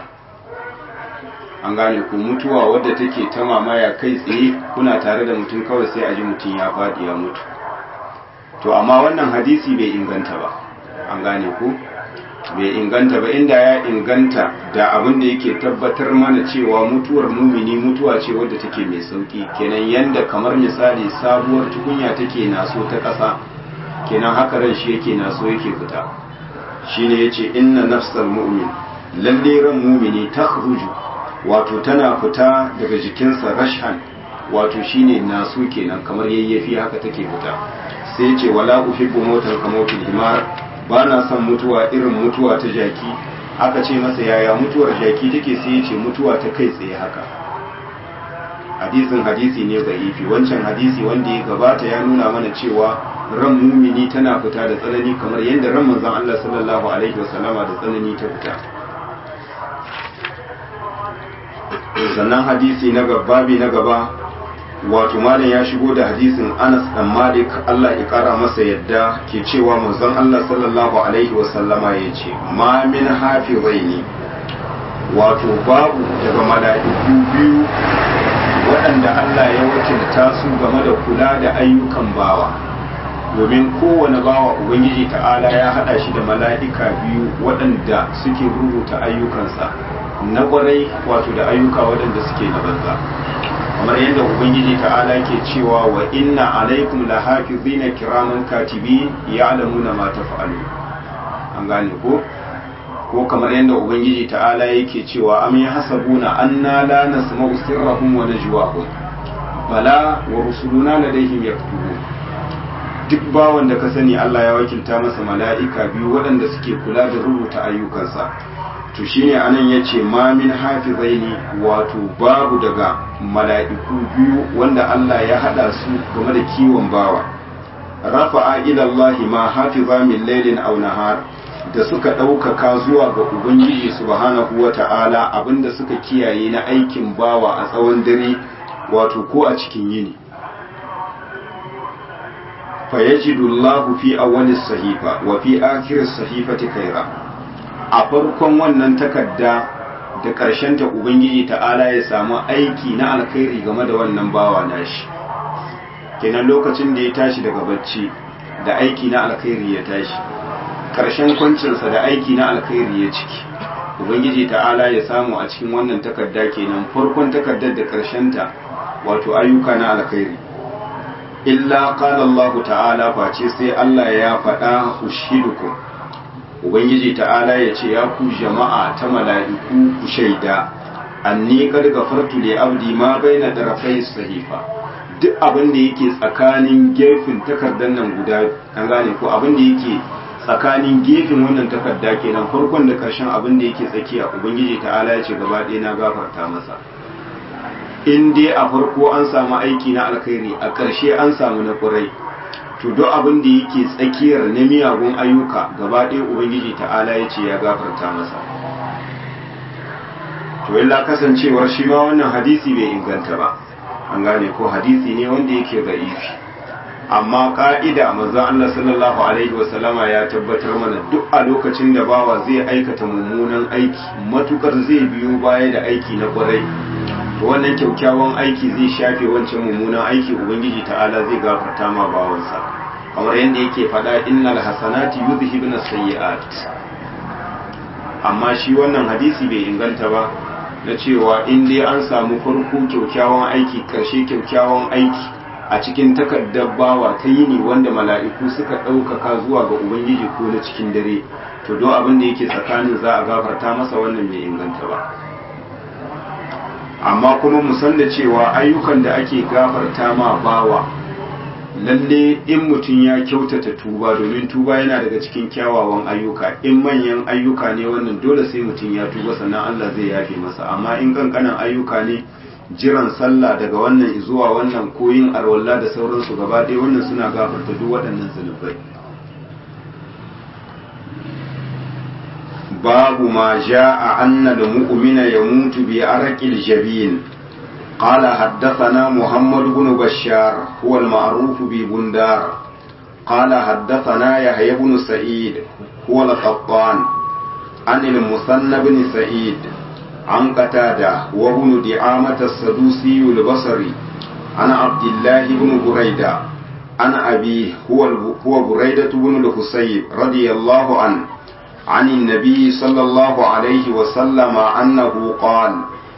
an gane ku mutuwa wadda take ta mamaya kai tsaye kuna tare da mutum kawai sai a ji mutum ya faɗi ya mutu to amma wannan hadisi bai inganta ba an gane ku bai inganta ba inda ya inganta da abin da yake tabbatar mana cewa mutuwar mumini mutuwa ce wadda take mai sauki kenan yanda kamar misali sabuwar tukunya take naso ta ƙasa kenan haka ran shi yake naso yake fita shine yace inna nafsal mu'min lalle ran mu'mini takhruju wato tana fita daga jikinsa rashan wato shine naso kenan kamar yayyafi haka take fita sai yace wala uhibbu mautan kamautil himar ba na son mutuwa irin mutuwa ta jaki aka ce masa yaya mutuwar jaki take sai yace mutuwa ta kai tsaye haka hadisin hadisi ne ifi wancan hadisi wanda ya gabata ya nuna mana cewa ran mumini tana fita da tsanani kamar yadda ran manzon Allah sallallahu alaihi wasallama da tsanani ta fita sannan hadisi na gababi na gaba wato malam ya shigo da hadisin Anas dan Malik Allah ya kara masa yadda ke cewa manzon Allah sallallahu alaihi wasallama ya ce ma min hafizaini wato babu daga mala'iku biyu waɗanda Allah ya wakilta su game da kula da ayyukan bawa domin kowane bawa ubangiji ta'ala ya haɗa shi da mala'ika biyu waɗanda suke rubuta ayyukansa na ƙwarai wato da ayyuka waɗanda suke na banza kamar yadda ubangiji ta'ala ke cewa wa inna alaikum la hafizina kiraman katibi ya'lamuna ma taf'alu an gane ko ko kamar yadda ubangiji ta'ala yake cewa am yahsabuna anna la nasma'u sirrahum wa najwahum bala wa rusuluna ladayhim yaktubun duk bawan da ka sani Allah ya wakilta masa mala'ika biyu waɗanda suke kula da rubuta ayyukansa to shine anan yace ma min hafizaini wato babu daga mala'iku biyu wanda Allah ya hada su game da kiwon bawa rafa'a ila Allah ma hafiza min laylin aw nahar da suka ɗaukaka zuwa ga Ubangiji subhanahu wa ta'ala abinda suka kiyaye na aikin bawa a tsawon dare wato ko a cikin yini. Fayajidullahu fi awwalis sahifa wa fi akhiris sahifati kaira a farkon wannan takarda da ta Ubangiji ta'ala ya samu aiki na alkhairi game da wannan bawa nashi. kenan lokacin da ya tashi daga bacci da aiki na alkhairi ya tashi. karshen kwancinsa da aiki na alkhairi ya ciki ubangiji ta'ala ya samu a cikin wannan takarda kenan farkon takardar da ta wato ayyuka na alkhairi illa qala Allah ta'ala face sai Allah ya faɗa ushidukum ubangiji ta'ala ya ce ya ku jama'a ta mala'iku ku shaida anni qad ghafartu li abdi ma baina darafai sahifa duk abin da yake tsakanin gefen takardar nan guda an gane ko abin da yake tsakanin gefen wannan takarda kenan farkon da karshen abin da yake tsakiya ubangiji ta'ala ya ce gaba ɗaya na gafarta masa in dai a farko an samu aiki na alkhairi a ƙarshe an samu na ƙurai to duk abin da yake tsakiyar na miyagun ayyuka gaba ɗaya ubangiji ta'ala ya ce ya gafarta masa to illa kasancewar shi ma wannan hadisi bai inganta ba an gane ko hadisi ne wanda yake da'ifi amma ka'ida manzo Allah sallallahu alaihi wasallama ya tabbatar mana duk a lokacin da bawa zai aikata mummunan aiki matukar zai biyo baya da aiki na kwarai to wannan kyaukyawan aiki zai shafe wancan mummunan aiki ubangiji ta'ala zai gafarta ma bawansa kamar yadda yake faɗa innal hasanati yudhibna sayyi'at amma shi wannan hadisi bai inganta ba na cewa in dai an samu farko kyaukyawan aiki karshe kyaukyawan aiki a cikin takardar bawa ta yini wanda mala'iku suka ɗaukaka zuwa ga ubangiji ko na cikin dare to don abin da yake tsakanin za a gafarta masa wannan bai inganta ba amma kuma musan da cewa ayyukan da ake gafarta ma bawa lalle in mutum ya kyautata tuba domin tuba yana daga cikin kyawawan ayyuka in manyan ayyuka ne wannan dole sai mutum ya tuba sannan Allah zai yafe masa amma in kankanan ayyuka ne jiran sallah daga wannan zuwa wannan koyin arwalla da sauransu gaba ɗaya wannan suna gafarta duk waɗannan zunubai babu ma ja'a anna al-mu'mina yamutu bi arqil jabin قال حدثنا محمد بن بشار هو المعروف ببندار قال حدثنا يحيى بن سعيد هو القطان عن المثنى بن سعيد عن قتادة وابن دعامة السدوسي البصري عن عبد الله بن بريدة عن أبيه هو هو بريدة بن الحسيب رضي الله عنه عن النبي صلى الله عليه وسلم أنه قال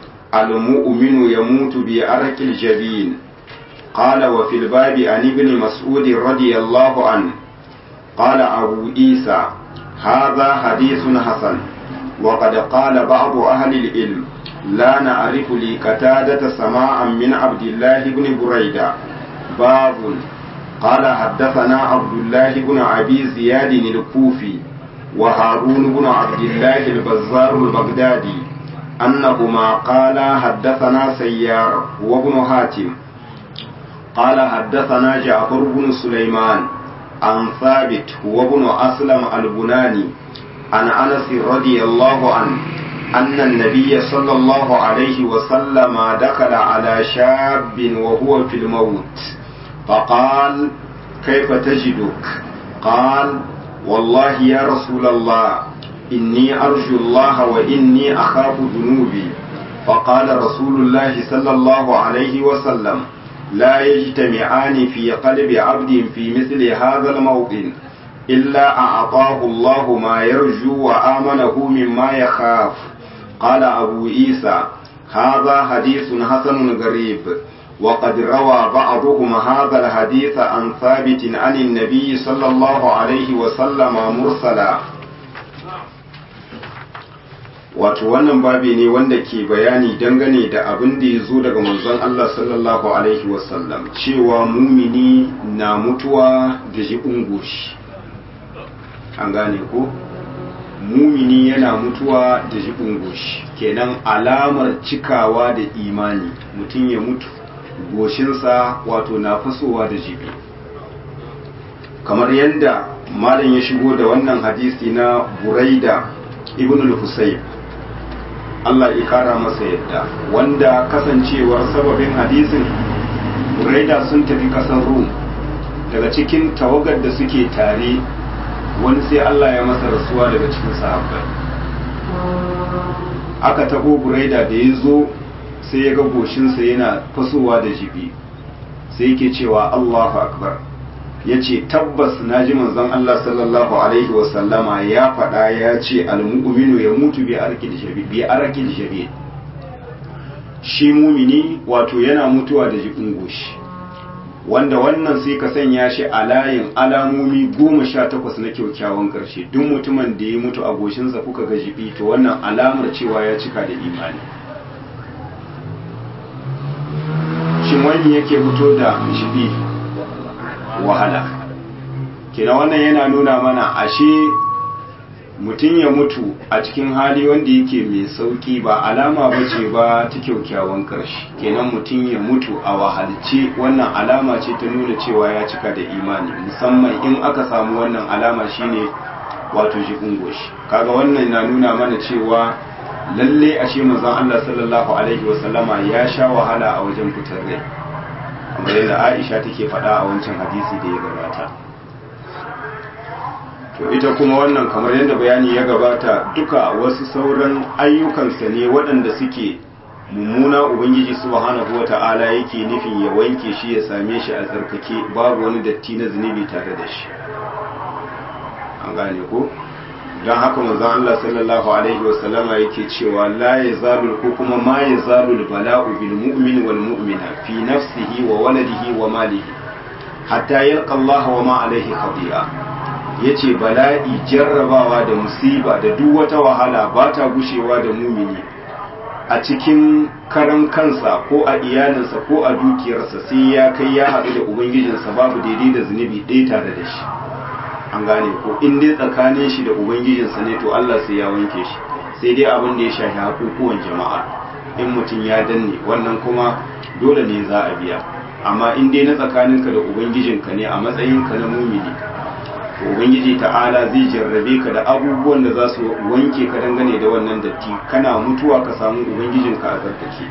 المؤمن يموت بأرك الجبين قال وفي الباب عن ابن مسعود رضي الله عنه قال أبو عيسى هذا حديث حسن وقد قال بعض أهل العلم لا نعرف لقتادة سماعا من عبد الله بن بريدة باب قال حدثنا عبد الله بن أبي زياد الكوفي وهارون بن عبد الله البزار البغدادي أنهما قالا حدثنا سيار وابن هاتم قال حدثنا جعفر بن سليمان عن ثابت وابن أسلم البناني عن أنس رضي الله عنه أن النبي صلى الله عليه وسلم دخل على شاب وهو في الموت فقال كيف تجدك قال والله يا رسول الله إني أرجو الله وإني أخاف ذنوبي فقال رسول الله صلى الله عليه وسلم لا يجتمعان في قلب عبد في مثل هذا الموطن إلا أعطاه الله ما يرجو وآمنه مما يخاف قال أبو عيسى هذا حديث حسن غريب وقد روى بعضهم هذا الحديث عن ثابت عن النبي صلى الله عليه وسلم مرسلا wato wannan babi ne wanda ke bayani dangane da abin da ya zo daga manzon Allah sallallahu alaihi wasallam cewa mumini na mutuwa da jibin goshi an gane ko mumini yana mutuwa da jibin goshi kenan alamar cikawa da imani mutum ya mutu goshinsa wato na fasowa da jibi kamar yadda malam ya shigo da wannan hadisi na buraida ibn al-husayb Allah ya kara masa yadda wanda kasancewar sababin hadisin buraida sun tafi kasar rum daga cikin tawagar da suke tare wani sai Allah ya masa rasuwa daga cikin sahabbai aka taho buraida da ya zo sai ya ga goshinsa yana fasowa da jibi sai yake cewa Allahu akbar ya ce tabbas na ji manzon Allah sallallahu alaihi wasallama ya faɗa ya ce almu'minu ya mutu bi arkil shabi bi arkil shabi shi mumini wato yana mutuwa da jibin goshi wanda wannan sai ka sanya shi a layin alamomi goma sha takwas na kyaukyawan ƙarshe duk mutumin da ya mutu a goshinsa kuka ga jibi to wannan alamar cewa ya cika da imani shin wani yake fito da jibi wahala kina wannan yana nuna mana ashe mutum ya mutu a cikin hali wanda yake mai sauki ba alama ba ce ba ta kyaukyawan ƙarshe kenan mutum ya mutu a wahalce wannan alama ce ta nuna cewa ya cika da imani musamman in aka samu wannan alama shine wato jibin goshi kaga wannan na nuna mana cewa lalle ashe manzon Allah sallallahu alaihi wasallama ya sha wahala a wajen fitar rai kamar yadda Aisha take faɗa a wancan hadisi da ya gabata to ita kuma wannan kamar yadda bayani ya gabata duka wasu sauran ayyukansa ne waɗanda suke mummuna ubangiji subhanahu wata'ala yake nufin ya wanke shi ya same shi a tsarkake babu wani datti na zunubi tare da shi an gane ko don haka manzon Allah sallallahu alaihi wasallama yake cewa la yazalu ko kuma ma yazalu bala'u bil mu'min wal mu'mina fi nafsihi wa waladihi wa malihi hatta yalqa Allah wa ma alaihi khati'a yace bala'i jarrabawa da musiba da duk wata wahala ba ta gushewa da mumini a cikin karan kansa ko a iyalinsa ko a dukiyarsa sai ya kai ya haɗu da ubangijinsa babu daidai da zunubi ɗaya tare da shi an gane ko in dai tsakanin shi da ubangijinsa ne to Allah sai ya wanke shi sai dai abin da ya shafi hakukuwan jama'a in mutum ya danne wannan kuma dole ne za a biya amma in dai na tsakaninka da ubangijinka ne a matsayinka na mumini to ubangiji ta'ala zai jarrabe ka da abubuwan da za su wanke ka dangane da wannan datti kana mutuwa ka samu ubangijinka a tsarkake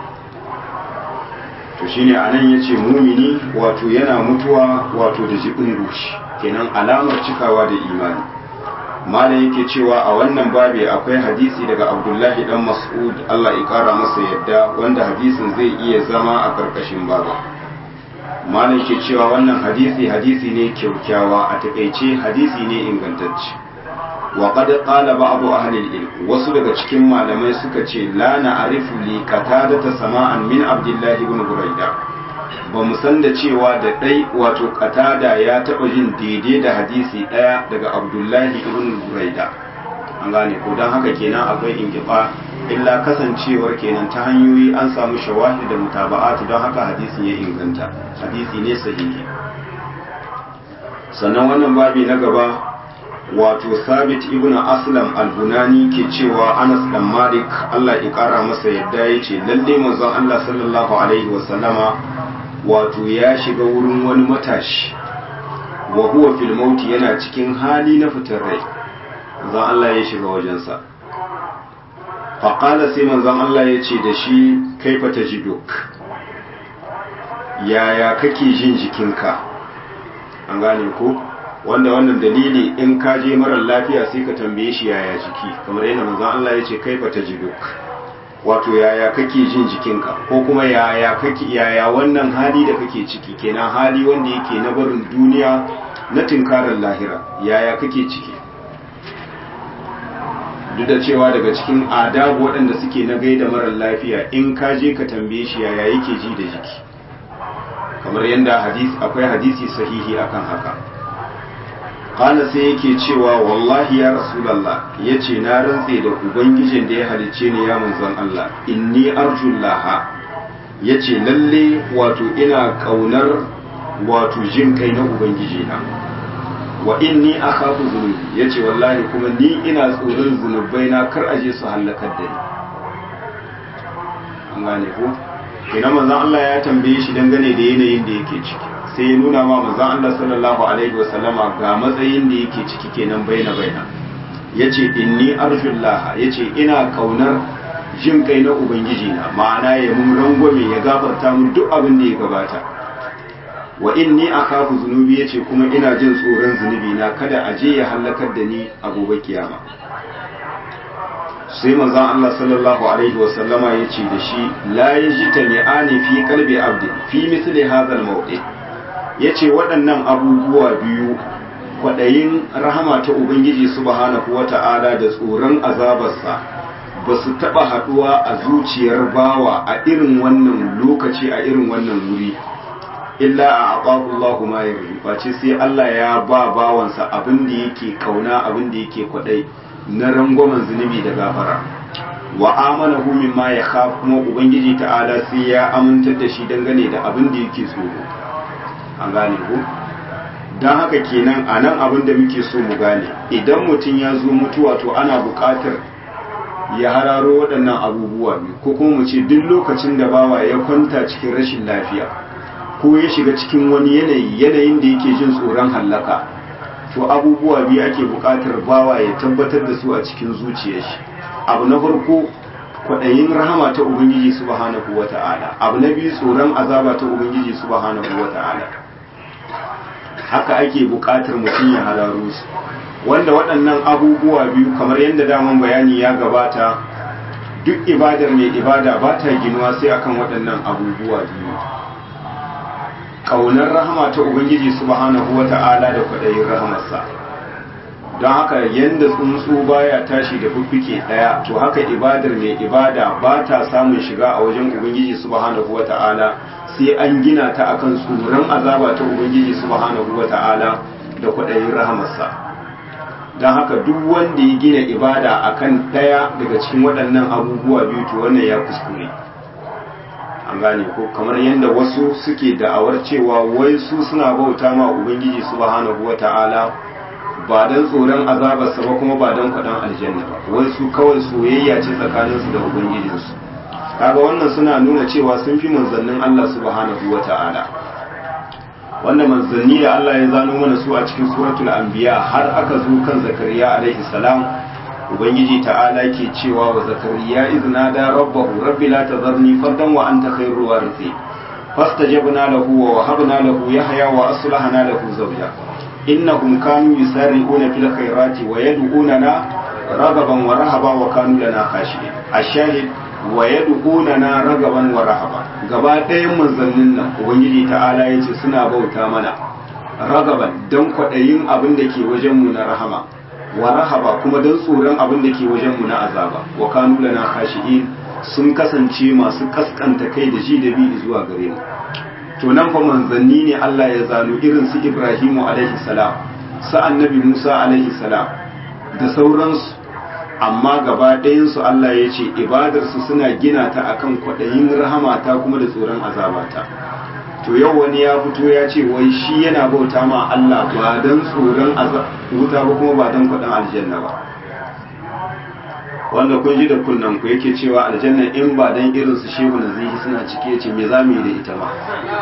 to shine anan yace mumini wato yana mutuwa wato da jibin rushi kenan alamar cikawa da imani malam yake cewa a wannan babi akwai hadisi daga abdullahi dan mas'ud Allah ya kara masa yadda wanda hadisin zai iya zama a karkashin baba malam ke cewa wannan hadisi hadisi ne kyaukyawa a takaice hadisi ne ingantacce wa qad qala ba'd ahli al-ilm wasu daga cikin malamai suka ce la na'rifu li qatada sama'an min abdullah ibn burayda ba mu san da cewa da dai wato qatada ya taba jin daidai da hadisi daya daga abdullahi ibn burayda an gane ko dan haka kenan akwai ingifa illa kasancewar kenan ta hanyoyi an samu shawahid da mutaba'atu don haka hadisin ya inganta hadisi ne sahihi sannan wannan babi na gaba wato sabit ibn aslam al-bunani ke cewa anas dan malik Allah ya kara masa yadda ya ce lalle manzon Allah sallallahu alaihi wa sallama wato ya shiga wurin wani matashi wa huwa fil mauti yana cikin hali na fitar rai manzon Allah ya shiga wajensa faƙala sai manzon Allah ya ce da shi kaifa ta ji duk yaya kake jin jikinka an gane ko wanda wannan dalili in ka je marar lafiya sai ka tambaye shi yaya jiki kamar yadda manzon Allah ya ce kaifa ta ji duk wato yaya kake jin jikinka ko kuma yaya kake yaya wannan hali da kake ciki kenan hali wanda yake na barin duniya na tinkarar lahira yaya kake ciki duk da cewa daga cikin adabu waɗanda suke na gaida marar lafiya in ka je ka tambaye shi yaya yake ji da jiki kamar yadda hadisi akwai hadisi sahihi akan haka qala sai yake cewa wallahi ya rasulullah yace na rantse da ubangijin da ya halicce ni ya manzon Allah inni arjullaha yace lalle wato ina kaunar wato jin kai na ubangiji na wa inni akhafu zunubi yace wallahi kuma ni ina tsoron zunubai na kar aje su halakar da ni an gane ko ina manzon Allah ya tambaye shi dangane da yanayin da yake ciki sai ya nuna ma manzon Allah sallallahu alaihi wasallama ga matsayin da yake ciki kenan baina baina yace inni arjullaha yace ina kaunar jin kai na ubangiji na ma'ana ya mun rangwame ya gafarta mun duk abin da ya gabata wa inni akhafu zunubi yace kuma ina jin tsoron zunubi na kada a je ya halakar da ni a gobe kiyama sai manzon Allah sallallahu alaihi wa sallama yace da shi la yajtani ani fi qalbi abdi fi misli hadha al-mawdi yace waɗannan abubuwa biyu kwaɗayin rahama ta ubangiji subhanahu wata'ala da tsoron azabarsa ba su taɓa haɗuwa a zuciyar bawa a irin wannan lokaci a irin wannan wuri illa a aƙaƙu Allahu ma ya face sai Allah ya ba bawansa abin da yake kauna abin da yake kwaɗai na rangwamen zunubi da gafara wa amana hu mimma ya khaf kuma ubangiji ta'ala sai ya amintar da shi dangane da abin da yake tsoro an gane ku don haka kenan a nan abin da muke so mu gane idan mutum ya zo mutuwa to ana buƙatar ya hararo waɗannan abubuwa biyu ko kuma mu ce duk lokacin da bawa ya kwanta cikin rashin lafiya ko ya shiga cikin wani yanayi yanayin da yake jin tsoron hallaka to abubuwa biyu ake buƙatar bawa ya tabbatar da su a cikin zuciyar shi abu na farko kwaɗayin rahama ta ubangiji subhanahu wa ta'ala abu na biyu tsoron azaba ta ubangiji subhanahu wa ta'ala haka ake buƙatar mutum ya hararo su wanda waɗannan abubuwa biyu kamar yadda daman bayani ya gabata duk ibadar mai ibada ba ta ginuwa sai akan waɗannan abubuwa biyu ƙaunar rahama ta ubangiji subhanahu wa ta'ala da kwaɗayin rahamarsa don haka yadda tsuntsu baya tashi da fuffuke ɗaya to haka ibadar mai ibada ba ta samun shiga a wajen ubangiji subhanahu wa ta'ala sai an gina ta akan tsoron azaba ta ubangiji subhanahu wa ta'ala da kwaɗayin rahamarsa don haka duk wanda ya gina ibada akan ɗaya daga cikin waɗannan abubuwa biyu to wannan ya kuskure an gane ko kamar yadda wasu suke da'awar cewa wai su suna bauta ma ubangiji subhanahu wa ta'ala ba don tsoron azabarsa ba kuma ba don kwaɗan aljanna ba wai su kawai soyayya ce tsakaninsu da ubangijinsu kaga wannan suna nuna cewa sun fi manzannin Allah subhanahu wa ta'ala wanda manzanni da Allah ya zano mana su a cikin suratul anbiya har aka zo kan zakariya alaihi salam ubangiji ta'ala ke cewa wa zakariya izna da rabbahu rabbi la tazarni fardan wa anta khairul warithin fastajabna lahu wa wahabna lahu yahya wa aslahna lahu zawja innahum kanu yusari'una fil khairati wa yad'unana ragaban wa rahaba wa kanu lana khashi'in ash-shahid wa yad'unana ragaban wa rahaba gaba ɗayan manzannin nan ubangiji ta'ala yace suna bauta mana ragaban dan kwadayin abin da ke wajen mu na rahama wa rahaba kuma dan tsoron abin da ke wajen mu na azaba wa kanu lana khashi'in sun kasance masu kaskanta kai da ji da bi zuwa gare mu to nan fa manzanni ne Allah ya zalo irin su Ibrahimu alaihi salam su annabi Musa alaihi salam da sauransu amma gaba ɗayansu Allah ya ce ibadarsu suna gina ta akan kwaɗayin rahamata kuma da tsoron azabata to yau wani ya fito ya ce wai shi yana bauta ma Allah ba don tsoron wuta ba kuma ba don kwaɗin aljanna ba wanda kun ji da kunnan ku yake cewa aljanna in ba don irin su shehu na zihi suna cike ya ce me za mu yi da ita ba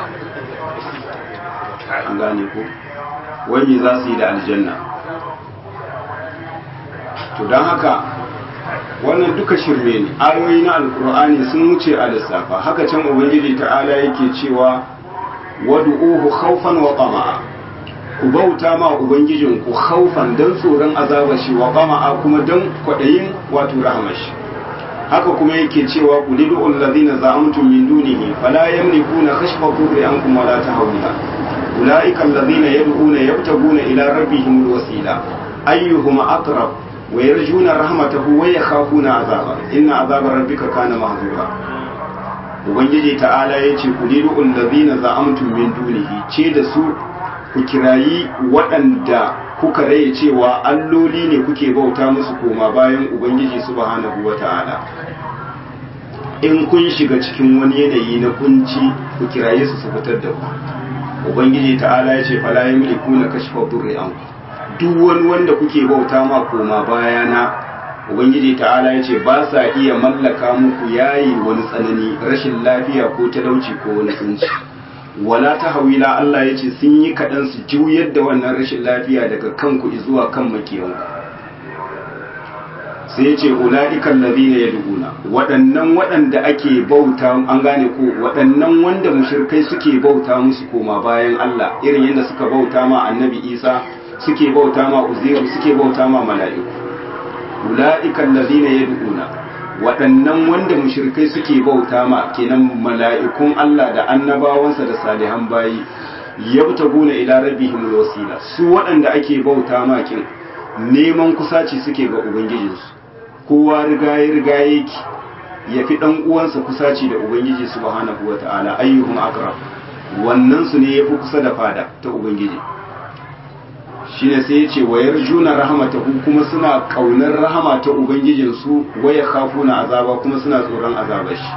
an gane ku wai me za su yi da aljanna to don haka wannan duka shirme ne ayoyi na alkur'ani sun wuce a lissafa haka can ubangiji ta'ala yake cewa wadu'uhu khawfan wa tama'a ku bauta ma ubangijin ku khawfan dan tsoron azabar shi wa tama'a kuma dan kwadayin wato rahmar shi haka kuma yake cewa qulidu allazina za'amtum min dunihi fala yamlikuna kashfa dhurri ankum wala tahawila ulaika allazina yad'una yabtaguna ila rabbihim alwasila ayyuhum aqrab ويرجون رحمته ويخافون عذابه إن عذاب ربك كان محذورا ubangiji ta'ala ya ce ku lidu allazina za'amtum min dunihi ce da su ku kirayi waɗanda kuka raye cewa alloli ne kuke bauta musu koma bayan ubangiji subhanahu wata'ala in kun shiga cikin wani yanayi na kunci ku kiraye su su fitar da ku ubangiji ta'ala ya ce fala yamlikuna kashfa durri anku duk wani wanda kuke bauta ma koma bayana ubangiji ta'ala ya ce ba sa iya mallaka muku yayi wani tsanani rashin lafiya ko talauci ko wani kunci wala ta hawila Allah ya ce sun yi kaɗan su juyar da wannan rashin lafiya daga kanku zuwa kan makiyanku sai ya ce ula'ikan ladina ya duguna waɗannan waɗanda ake bauta an gane ko waɗannan wanda mushrikai suke bauta musu koma bayan Allah irin yadda suka bauta ma annabi Isa suke bauta ma uzairu suke bauta ma mala'iku ula'ikan ladina yad'una waɗannan wanda mushrikai suke bauta ma kenan mala'ikun Allah da annabawansa da salihan bayi yabtaguna ila rabbihim wasila su waɗanda ake bauta ma kin neman kusaci suke ga ubangijinsu kowa rigaye rigaye yake ya fi ɗan uwansa kusaci da ubangiji subhanahu wata'ala ayyuhum aqrab wannan su ne yafi kusa da fada ta ubangiji shine sai ya ce wayar juna rahamatahu kuma suna kaunar rahama ta ubangijinsu waya khafuna azaba kuma suna tsoron azabar shi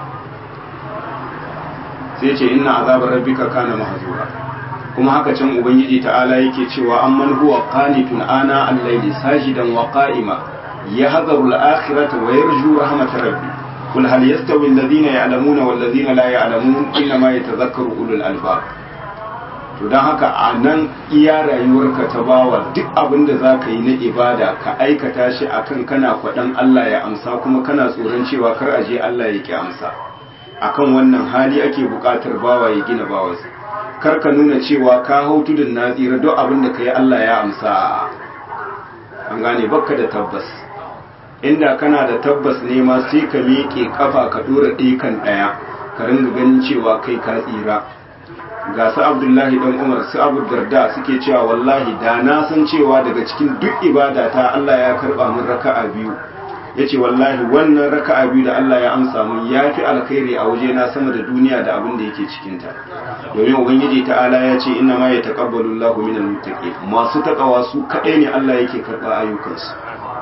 sai ya ce inna azabar rabbika kana mahzura kuma haka can ubangiji ta'ala yake cewa amman huwa qanitun ana al-layli sajidan wa qa'ima yahzaru al-akhirata wa yarju rahmatar rabbi قل هل يستوي الذين يعلمون والذين لا يعلمون إنما يتذكر أولو الألباب to don haka a nan iya rayuwarka ta bawa duk abin da za ka yi na ibada ka aikata shi akan kana kwaɗan Allah ya amsa kuma kana tsoron cewa kar a je Allah ya ki amsa akan wannan hali ake buƙatar bawa ya gina bawansa kar ka nuna cewa ka hau tudun na tsira duk abin da ka yi Allah ya amsa an gane bakka da tabbas inda kana da tabbas ne ma sai ka miƙe kafa ka ɗora ɗikan ɗaya ka ringa ganin cewa kai ka tsira ga su abdullahi dan umar su abu darda suke cewa wallahi da na san cewa daga cikin duk ibada ta Allah ya karba min raka'a biyu yace wallahi wannan raka'a biyu da Allah ya amsa mun yafi alkhairi a waje na sama da duniya da abin da yake cikin ta domin ubangiji ta'ala ya ce inna ma yataqabbalu Allahu minal muttaqin masu takawa su kadai ne Allah yake karba ayyukansu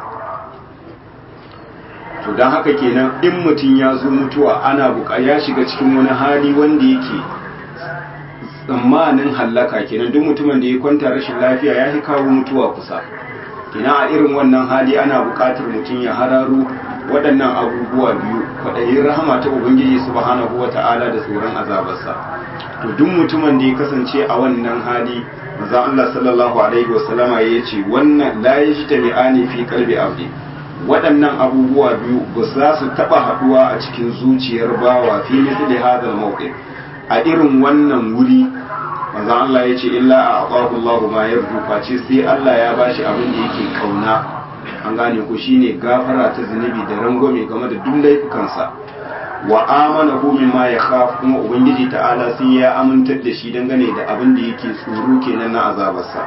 to dan haka kenan in mutum ya zo mutuwa ana buƙa ya shiga cikin wani hali wanda yake tsammanin hallaka kenan duk mutumin da ya kwanta rashin lafiya ya fi kawo mutuwa kusa kenan a irin wannan hali ana buƙatar mutum ya hararo waɗannan abubuwa biyu kwaɗayin rahama ta ubangiji subhanahu wa ta'ala da tsoron azabarsa to duk mutumin da ya kasance a wannan hali maza Allah sallallahu alaihi wasallama ya ce wannan la yajtami'ani fi qalbi abdi waɗannan abubuwa biyu ba za su taɓa haɗuwa a cikin zuciyar bawa fi misli hadal mawqif a irin wannan wuri manzon Allah ya ce illa a aqahu Allahu ma yarju face sai Allah ya bashi abin da yake kauna an gane ko shine gafara ta zunubi da rangwame game da duk laifukansa wa amana hu mimma yakhaf kuma ubangiji ta'ala sai ya amintar da shi dangane da abin da yake tsoro kenan na azabarsa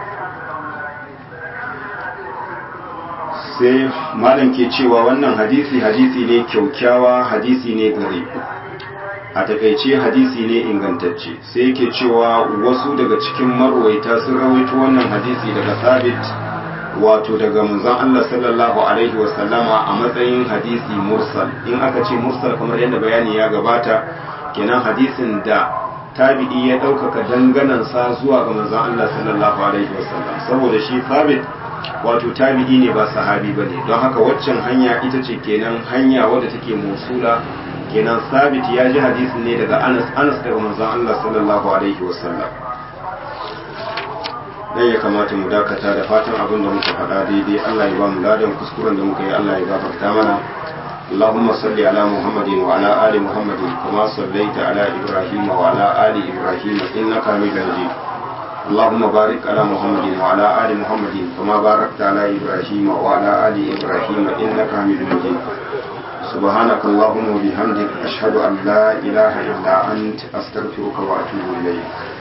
sai malam ke cewa wannan hadisi hadisi ne kyaukyawa hadisi ne gare a takaice hadisi ne ingantacce sai yake cewa wasu daga cikin marwaita sun rawaito wannan hadisi daga sabit wato daga manzon Allah sallallahu alaihi wasallama a matsayin hadisi mursal in aka ce mursal kamar yadda bayani ya gabata kenan hadisin da tabi'i ya ɗaukaka danganansa zuwa ga manzon Allah sallallahu alaihi wasallam saboda shi sabit wato tabi'i ne ba sahabi bane don haka waccan hanya ita ce kenan hanya wadda take musula kenan sabit ya ji hadisin ne daga anas anas daga manzon Allah sallallahu alaihi wasallam dan ya kamata mu dakata da fatan abin da muka faɗa daidai Allah ya ba mu ladan kuskuren da muka yi Allah ya gafarta mana اللهم صل على محمد وعلى آل محمد كما صليت على إبراهيم وعلى آل إبراهيم إنك حميد مجيد اللهم بارك على محمد وعلى آل محمد كما باركت على إبراهيم وعلى آل إبراهيم إنك حميد مجيد سبحانك اللهم وبحمدك أشهد أن لا إله إلا أنت أستغفرك وأتوب إليك